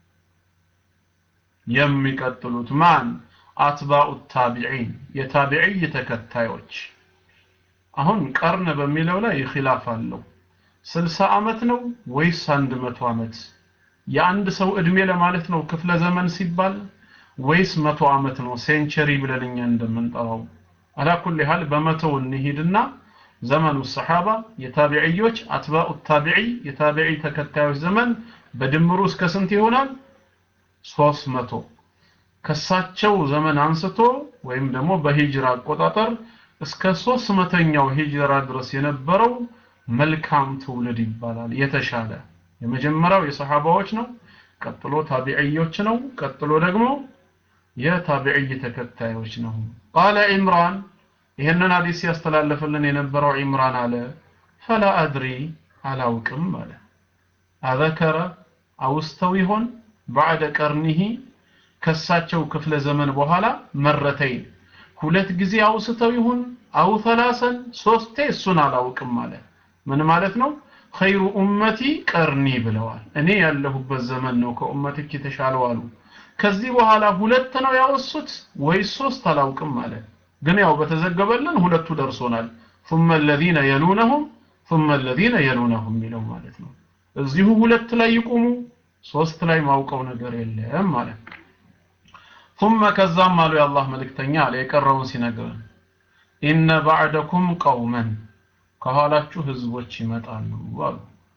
የሚቀጥሉት ማን አትባኡ ታቢዒን የታቢዒ ተከታዮች አሁን ቀርን በሚለው ላይ ኺላፍ አለው 60 ዓመት ነው ወይስ 100 ዓመት የአንድ ሰው እድሜ ለማለት ነው ክፍለ ዘመን ሲባል ወይስ መቶ ዓመት ነው ሴንቸሪ ብለን እኛ እንደምንጠራው አላኩል ያህል በመቶው እንሂድና ዘመኑ ሰሓባ የታቢዕዮች አትባኡ ታቢዒ የታቢዒ ተከታዮች ዘመን በድምሩ እስከ ስንት ይሆናል ሶስት መቶ ከሳቸው ዘመን አንስቶ ወይም ደግሞ በሂጅራ አቆጣጠር እስከ ሶስት መተኛው ሂጅራ ድረስ የነበረው መልካም ትውልድ ይባላል የተሻለ የመጀመሪያው የሰሃባዎች ነው ቀጥሎ ታቢዕዮች ነው ቀጥሎ ደግሞ የታቢዕይ ተከታዮች ነው ቃለ ኢምራን ይህንን ሐዲስ ያስተላለፈልን የነበረው ኢምራን አለ ፈላ አድሪ አላውቅም አለ አዘከረ አውስተው ይሆን ባዕደ ቀርኒሂ ከሳቸው ክፍለ ዘመን በኋላ መረተይን ሁለት ጊዜ አውስተው ይሁን አው ተላሰን ሶስቴ እሱን አላውቅም አለ ምን ማለት ነው ኸይሩ ኡመቲ ቀርኒ ብለዋል እኔ ያለሁበት ዘመን ነው ከኡመትክ የተሻለው አሉ ከዚህ በኋላ ሁለት ነው ያወሱት ወይስ ሶስት አላውቅም አለ ግን ያው በተዘገበልን ሁለቱ ደርሶናል ثم الذين يلونهم ثم الذين يلونهم የሚለው ማለት ነው እዚሁ ሁለት ላይ ይቆሙ ሶስት ላይ ማውቀው ነገር የለም ማለት ثم ከዛም አሉ የአላህ መልእክተኛ አለ የቀረውን ሲነግረን ኢነ ባዕደኩም ቀውመን ከኋላችሁ ህዝቦች ይመጣሉ አሉ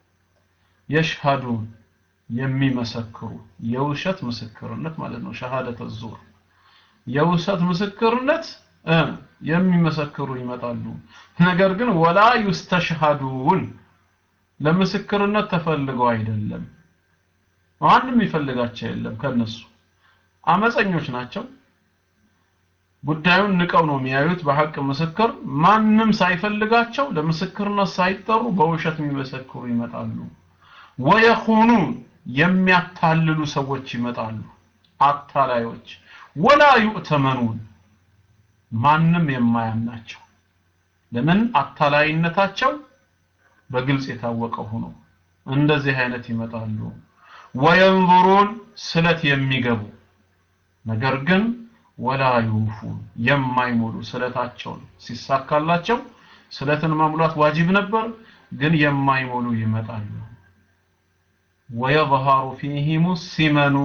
የሽሃዱን የሚመሰክሩ የውሸት ምስክርነት ማለት ነው ሸሃደተ ዙር የውሸት ምስክርነት የሚመሰክሩ ይመጣሉ ነገር ግን ወላ ዩስተሽሃዱን ለምስክርነት ተፈልገው አይደለም ማንም ይፈልጋቸው የለም ከነሱ አመፀኞች ናቸው ጉዳዩን ንቀው ነው የሚያዩት በሐቅ ምስክር ማንም ሳይፈልጋቸው ለምስክርነት ሳይጠሩ በውሸት የሚመሰክሩ ይመጣሉ ወየኹኑን የሚያታልሉ ሰዎች ይመጣሉ አታላዮች ወላ ዩእተመኑን ማንም የማያምናቸው ለምን አታላይነታቸው በግልጽ የታወቀ ሆኖ እንደዚህ አይነት ይመጣሉ ወየንዙሩን ስለት የሚገቡ ነገር ግን ወላ ዩፉን የማይሞሉ ስለታቸውን ሲሳካላቸው ስለትን መሙላት ዋጅብ ነበር ግን የማይሞሉ ይመጣሉ ወየظهሩ ፊህም ሲመኑ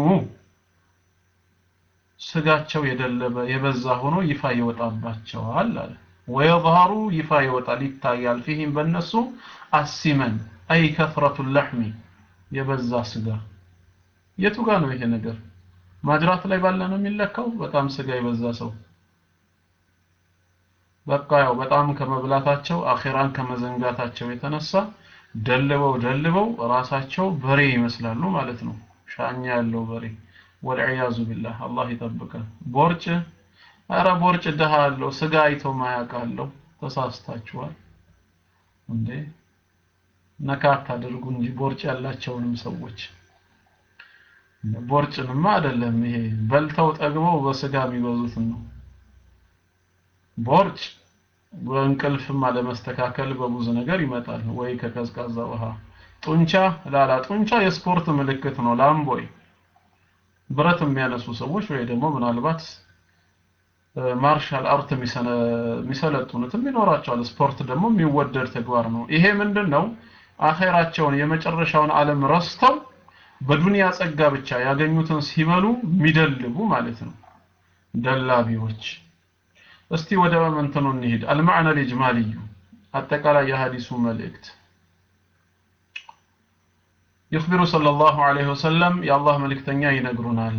ስጋቸው የደለበ የበዛ ሆኖ ይፋ ይወጣባቸዋል አለ ወየظهሩ ይፋ ይወጣል ይታያል ፊህም በእነሱ አሲመን አይ ከፍረቱ ለሕሚ የበዛ ስጋ የቱ ጋር ነው ይሄ ነገር ማጅራት ላይ ባለ ነው የሚለካው በጣም ስጋ የበዛ ሰው በቃ ያው በጣም ከመብላታቸው አኺራን ከመዘንጋታቸው የተነሳ ደልበው ደልበው ራሳቸው በሬ ይመስላሉ ማለት ነው ሻኛ ያለው በሬ ወልዒያዙ ቢላህ አላህ ይጠብቀን ቦርጭ አረ ቦርጭ ደሃ አለው ስጋ አይቶ ማያውቃለው ተሳስታችኋል እንዴ ነካ አታድርጉ እንጂ ቦርጭ ያላቸውንም ሰዎች ቦርጭንማ አይደለም ይሄ በልተው ጠግበው በስጋ የሚበዙትን ነው ቦርጭ በእንቅልፍም አለመስተካከል በብዙ ነገር ይመጣል ወይ ከቀዝቃዛ ውሃ ጡንቻ ላላ ጡንቻ የስፖርት ምልክት ነው ላምቦይ ብረት የሚያነሱ ሰዎች ወይ ደግሞ ምናልባት ማርሻል አርት የሚሰለጥኑትም ይኖራቸዋል ስፖርት ደግሞ የሚወደድ ተግባር ነው ይሄ ምንድን ነው አኼራቸውን የመጨረሻውን ዓለም ረስተው በዱንያ ጸጋ ብቻ ያገኙትን ሲበሉ የሚደልቡ ማለት ነው ደላቢዎች እስቲ ወደ እንትኑ እንሂድ አልማዕነ ልጅማልዩ አጠቃላይ የሀዲሱ መልእክት يخبر صلى الله عليه وسلم يا الله ملكتنيا ينقرنا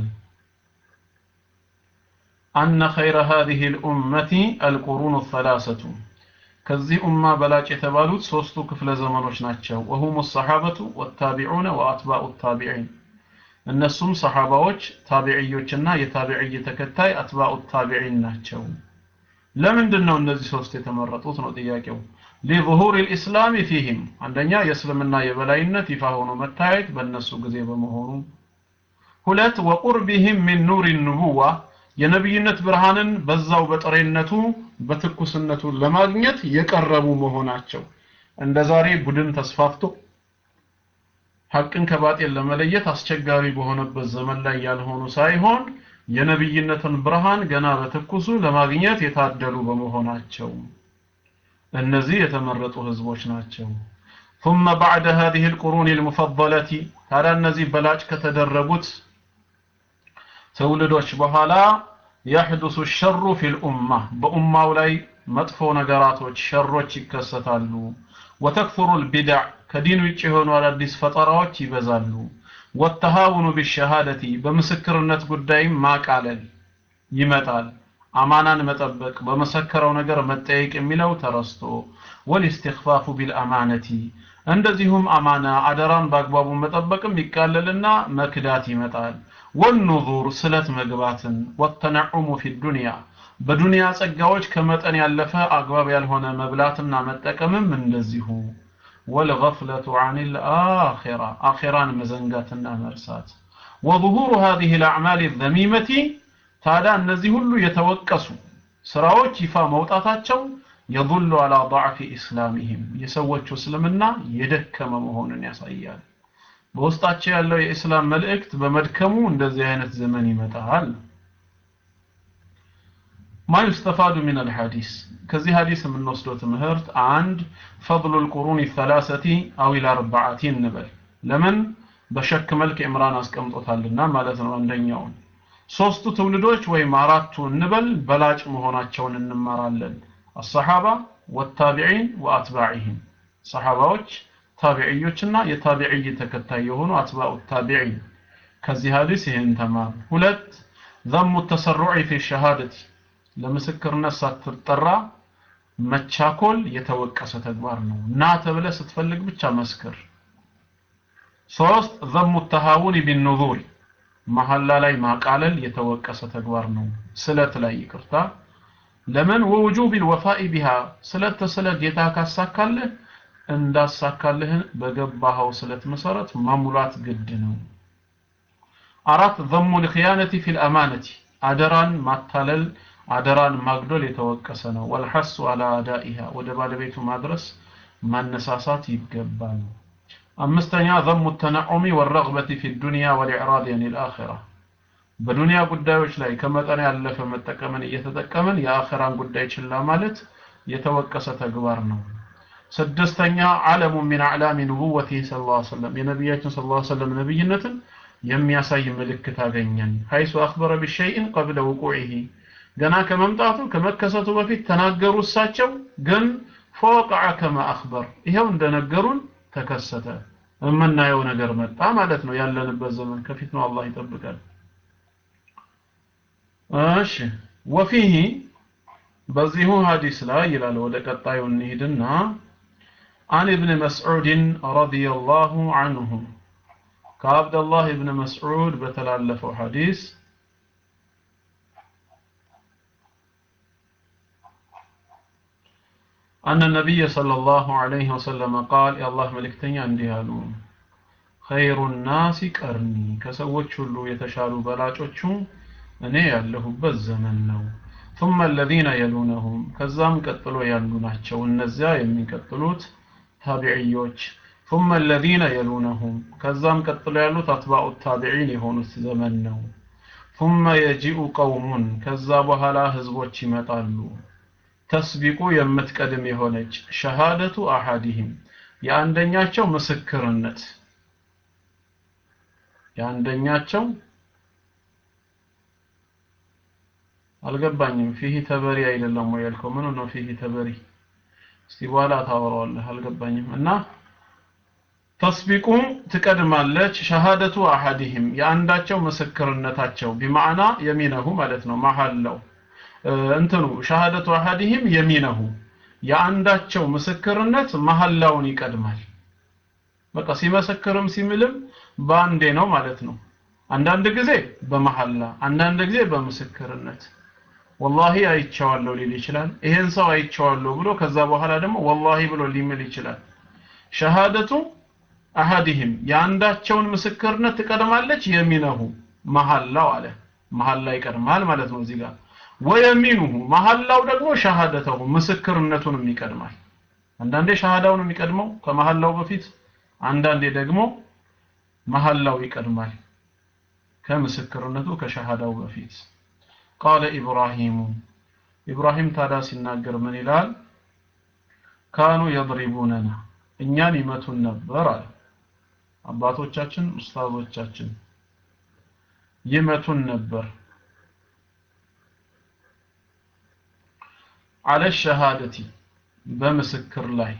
أن خير هذه الأمة القرون الثلاثة ከዚህ ኡማ በላጭ የተባሉት ሶስቱ ክፍለ ዘመኖች ናቸው ወሁም ሰሓበቱ ወታቢዑነ ወአትባኡ ታቢዒን እነሱም ሰሓባዎች ታቢዕዮችና የታቢዕይ ተከታይ አትባኡ ታቢዒን ናቸው ለምንድን ነው እነዚህ ሶስት የተመረጡት ነው ጥያቄው ሊظهور الاسلام فيهم አንደኛ የእስልምና የበላይነት ይፋ ሆኖ መታየት በእነሱ ጊዜ በመሆኑ ሁለት ወቁርቢህም ሚን ኑር ንቡዋ የነብይነት ብርሃንን በዛው በጥሬነቱ በትኩስነቱ ለማግኘት የቀረቡ መሆናቸው እንደ ዛሬ ቡድን ተስፋፍቶ ሐቅን ከባጤል ለመለየት አስቸጋሪ በሆነበት ዘመን ላይ ያልሆኑ ሳይሆን የነብይነትን ብርሃን ገና በትኩሱ ለማግኘት የታደሉ በመሆናቸው እነዚህ የተመረጡ ህዝቦች ናቸው ثم بعد هذه القرون المفضلة ታዲያ እነዚህ በላጭ ከተደረጉት ትውልዶች በኋላ يحدث الشر في الأمة በኡማው ላይ መጥፎ ነገራቶች ሸሮች ይከሰታሉ وتكثر البدع ከዲን ውጭ የሆኑ አዳዲስ ፈጠራዎች ይበዛሉ ወተሃውኑ ቢሸሃደቲ በምስክርነት ጉዳይም ማቃለል ይመጣል አማናን መጠበቅ በመሰከረው ነገር መጠየቅ የሚለው ተረስቶ ወልእስትኽፋፉ ቢልአማነቲ እንደዚሁም አማና አደራን በአግባቡ መጠበቅም ይቃለልና መክዳት ይመጣል ወኑዙር ስለት መግባትን ወተነዑሙ ፊ ዱንያ በዱንያ ጸጋዎች ከመጠን ያለፈ አግባብ ያልሆነ መብላትና መጠቀምም እንደዚሁ والغفلة عن الآخرة آخران مزنقاتنا مرسات وظهور هذه الأعمال الذميمة تادا النزي هلو يتوكسوا سراوች ይፋ መውጣታቸው يدل على ضعف إسلامهم የሰዎቹ እስልምና የደከመ መሆኑን ያሳያል በውስጣቸው ያለው የእስላም መልእክት በመድከሙ እንደዚህ አይነት ዘመን ይመጣል ما يستفاد من الحديث كذي حديث من نصدو تمهرت عند فضل القرون الثلاثة أو الأربعة نبل لمن بشك ملك إمران أسكمطوتال لنا مالتنا عندنيون ሶስቱ ትውልዶች ወይም አራቱ እንበል በላጭ መሆናቸውን እንማራለን الصحابة والتابعين وأتباعهم صحابዎች ታቢዕዮችና የታቢዕይ ተከታይ የሆኑ አትባኡ ታቢዒን ከዚህ ሀዲስ ይህን ተማር ሁለት ذم التسرع في الشهادة ለምስክርነት ሳትጠራ መቻኮል የተወቀሰ ተግባር ነው ና ተብለ ስትፈልግ ብቻ መስክር ሶስት ذم التهاون بالنذور መሐላ ላይ ማቃለል የተወቀሰ ተግባር ነው ስለት ላይ ይቅርታ ለምን ወውጁብ الوفاء بها ስለት ስለ ጌታ ካሳካልህ እንዳሳካልህ በገባኸው ስለት መሰረት መሙላት ግድ ነው አራት ذم الخيانة في الأمانة አደራን ማታለል አደራን ማግደል የተወቀሰ ነው ወልሐሱ አላ አዳኢሃ ወደ ባለቤቱ ማድረስ ማነሳሳት ይገባል አምስተኛ ذم التنعم والرغبة في الدنيا والإعراض عن الآخرة በዱንያ ጉዳዮች ላይ ከመጠን ያለፈ መጠቀምን እየተጠቀምን የአኺራን ጉዳይ ችላ ማለት የተወቀሰ ተግባር ነው ስድስተኛ ዓለሙ ሚን አዕላሚ ንቡወቲህ ስ ላ ሰለም የነቢያችን ስ ላ ሰለም ነቢይነትን የሚያሳይ ምልክት አገኘን ሀይሱ አክበረ ቢሸይን ቀብለ ውቁዒህ ገና ከመምጣቱ ከመከሰቱ በፊት ተናገሩ እሳቸው ግን ፈወቀዐ ከማ አክበር ይኸው እንደነገሩን ተከሰተ የምናየው ነገር መጣ ማለት ነው ያለንበት ዘመን ከፊት ነው አላህ ይጠብቃል እሺ ወፊህ በዚሁ ሀዲስ ላይ ይላል ወደ ቀጣዩ እንሂድና عن ابن مسعود رضي الله عنه كعبد الله ابن مسعود بتلالف حديث أن النبي صلى الله عليه وسلم قال يا الله ملكتني عندي هالو خير الناس قرني كسوچ ሁሉ የተሻሉ በላጮቹ እኔ ያለሁበት ዘመን ነው ثم الذين يلونهم ከዛም ቀጥሎ ያሉ ናቸው እነዚያ የሚቀጥሉት ታቢዕዮች ثم الذين يلونهم ከዛም ቀጥሎ ያሉት አትባኡ ታቢዒን የሆኑት ዘመን ነው ثم يجيء قوم ከዛ በኋላ ህዝቦች ይመጣሉ ተስቢቁ የምትቀድም የሆነች ሸሃደቱ አሐዲህም የአንደኛቸው ምስክርነት የአንደኛቸው አልገባኝም ፊህ ተበሪ አይደለም ወይ ያልከው ምን ነው ፊህ ተበሪ እስቲ በኋላ ታወራዋለህ አልገባኝም እና ተስቢቁ ትቀድማለች ሸሃደቱ አሐዲህም የአንዳቸው ምስክርነታቸው ቢማዕና የሚነሁ ማለት ነው መሐላው እንትኑ ሸሃደቱ አሐዲህም የሚነሁ የአንዳቸው ምስክርነት መሐላውን ይቀድማል በቃ ሲመሰክርም ሲምልም በአንዴ ነው ማለት ነው አንዳንድ ጊዜ በመሐላ አንዳንድ ጊዜ በምስክርነት ወላሂ አይቼዋለሁ ሊል ይችላል ይሄን ሰው አይቼዋለሁ ብሎ ከዛ በኋላ ደግሞ ወላሂ ብሎ ሊምል ይችላል ሸሃደቱ አሐዲህም የአንዳቸውን ምስክርነት ትቀድማለች የሚነሁ መሐላው አለ መሐላ ይቀድማል ማለት ነው እዚህ ጋር ወየሚኑሁ መሐላው ደግሞ ሸሃደተሁ ምስክርነቱንም ይቀድማል አንዳንዴ ሸሃዳውን የሚቀድመው ከመሐላው በፊት አንዳንዴ ደግሞ መሐላው ይቀድማል ከምስክርነቱ ከሸሃዳው በፊት ቃለ ኢብራሂሙ ኢብራሂም ታዳ ሲናገር ምን ይላል ካኑ የድሪቡነና እኛን ይመቱን ነበር አለ አባቶቻችን ኡስታዞቻችን ይመቱን ነበር አለ ሸሃደቲ በምስክር ላይ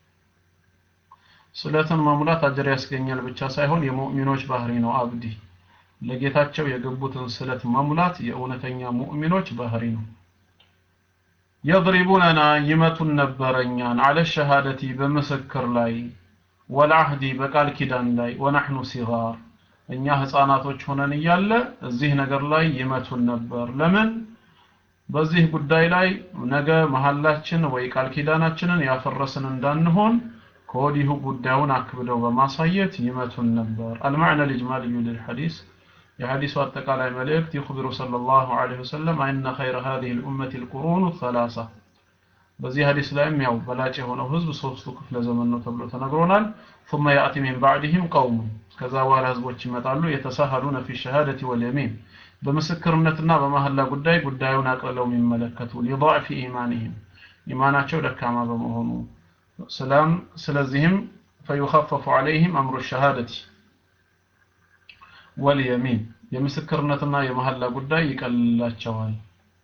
ስለትን መሙላት አጅር ያስገኛል ብቻ ሳይሆን የሙእሚኖች ባህሪ ነው አብዲ ለጌታቸው የገቡትን ስለት መሙላት የእውነተኛ ሙእሚኖች ባህሪ ነው የضربوننا ይመቱን ነበረኛን አለ ሸሃደቲ በምስክር ላይ ወልዓህዲ በቃል ኪዳን ላይ ወነሕኑ ሲጋር እኛ ህፃናቶች ሆነን እያለ እዚህ ነገር ላይ ይመቱን ነበር ለምን በዚህ ጉዳይ ላይ ነገ መሐላችን ወይ ቃል ኪዳናችንን ያፈረስን እንዳንሆን ከወዲሁ ጉዳዩን አክብደው በማሳየት ይመቱን ነበር አልማዕነ ልጅማልዩ ልልሐዲስ የሐዲሱ አጠቃላይ መልእክት ይخبሩ ሰለላሁ ዐለይሂ ወሰለም አነ ኸይረ هذه الأمة القرون الثلاثة በዚህ ሐዲስ ላይም ያው በላጭ የሆነው ህዝብ ሶስቱ ክፍለ ዘመን ነው ተብሎ ተነግሮናል ثم يأتي من بعدهم قوم ከዛ በኋላ ህዝቦች ይመጣሉ የተሳሃሉነ في الشهادة واليمين በምስክርነትና በመሐላ ጉዳይ ጉዳዩን አቅልለው የሚመለከቱ ሊضعف ኢማንህም ኢማናቸው ደካማ በመሆኑ ሰላም ስለዚህም فيخفف عليهم أمر الشهادة واليمين የምስክርነትና የመሐላ ጉዳይ ይቀልላቸዋል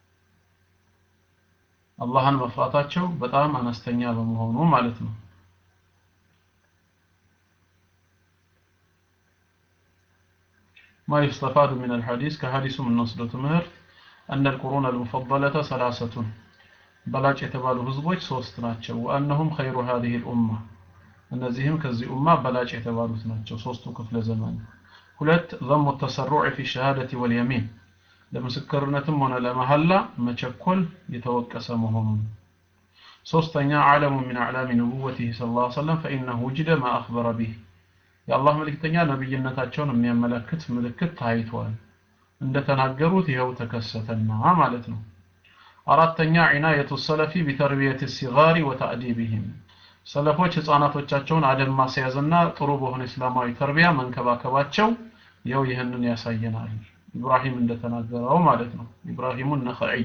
አላህን መፍራታቸው በጣም አነስተኛ በመሆኑ ማለት ነው ما يستفاد من الحديث كحديث من نصر تمهرت أن القرون المفضلة ثلاثة بلاج يتبال هزبوج صوست ناتشو وأنهم خير هذه الأمة እነዚህም ከዚህ ኡማ በላጭ የተባሉት ናቸው ሶስቱ ክፍለ ዘመን ሁለት ዘሙ ተሰሩዕ ፊ ሸሃደቲ ወልየሚን ለምስክርነትም ሆነ ለመሐላ መቸኮል የተወቀሰ መሆኑን ሶስተኛ ዓለሙ ሚን አዕላሚ ንቡወቲህ ስ ላ ሰለም ፈኢነሁ ውጅደ ማ አክበረ ቢህ የአላህ መልእክተኛ ነብይነታቸውን የሚያመለክት ምልክት ታይቷል እንደተናገሩት ይኸው ተከሰተና ማለት ነው አራተኛ ዒናየቱ ሰለፊ ቢተርቢየት ሲጋሪ ወታዕዲብህም ሰለፎች ህፃናቶቻቸውን አደም ማስያዝና ጥሩ በሆነ እስላማዊ ተርቢያ መንከባከባቸው ያው ይህንን ያሳየናል ኢብራሂም እንደተናገረው ማለት ነው ኢብራሂሙ ነኸዒ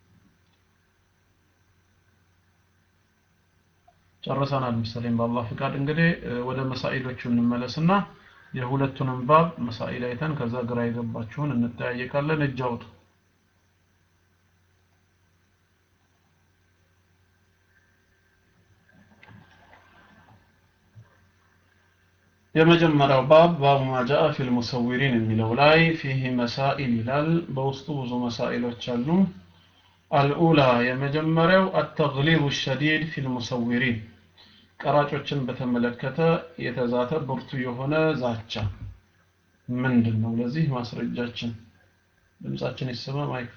ጨርሰናል መሰለኝ በአላህ ፍቃድ እንግዲህ ወደ መሳኢሎቹ እንመለስና የሁለቱንም ባብ መሳኢል አይተን ከዛ ግራ የገባችሁን እንጠያየቃለን እጅ አውጡ የመጀመሪያው ባብ ባቡ ማጃአ ፊል ሙሰዊሪን የሚለው ላይ ፊህ መሳኢል ይላል በውስጡ ብዙ መሳኢሎች አሉ አልኡላ የመጀመሪያው አተግሊቡ ሸዲድ ፊል ሙሰዊሪን ቀራጮችን በተመለከተ የተዛተ ብርቱ የሆነ ዛቻ ምንድን ነው ለዚህ ማስረጃችን ድምጻችን ይሰማ ማይክ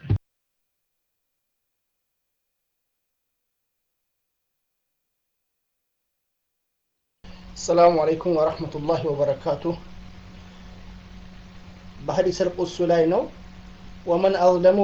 السلام عليكم ورحمة الله وبركاته بحديث القدس لا ومن أظلم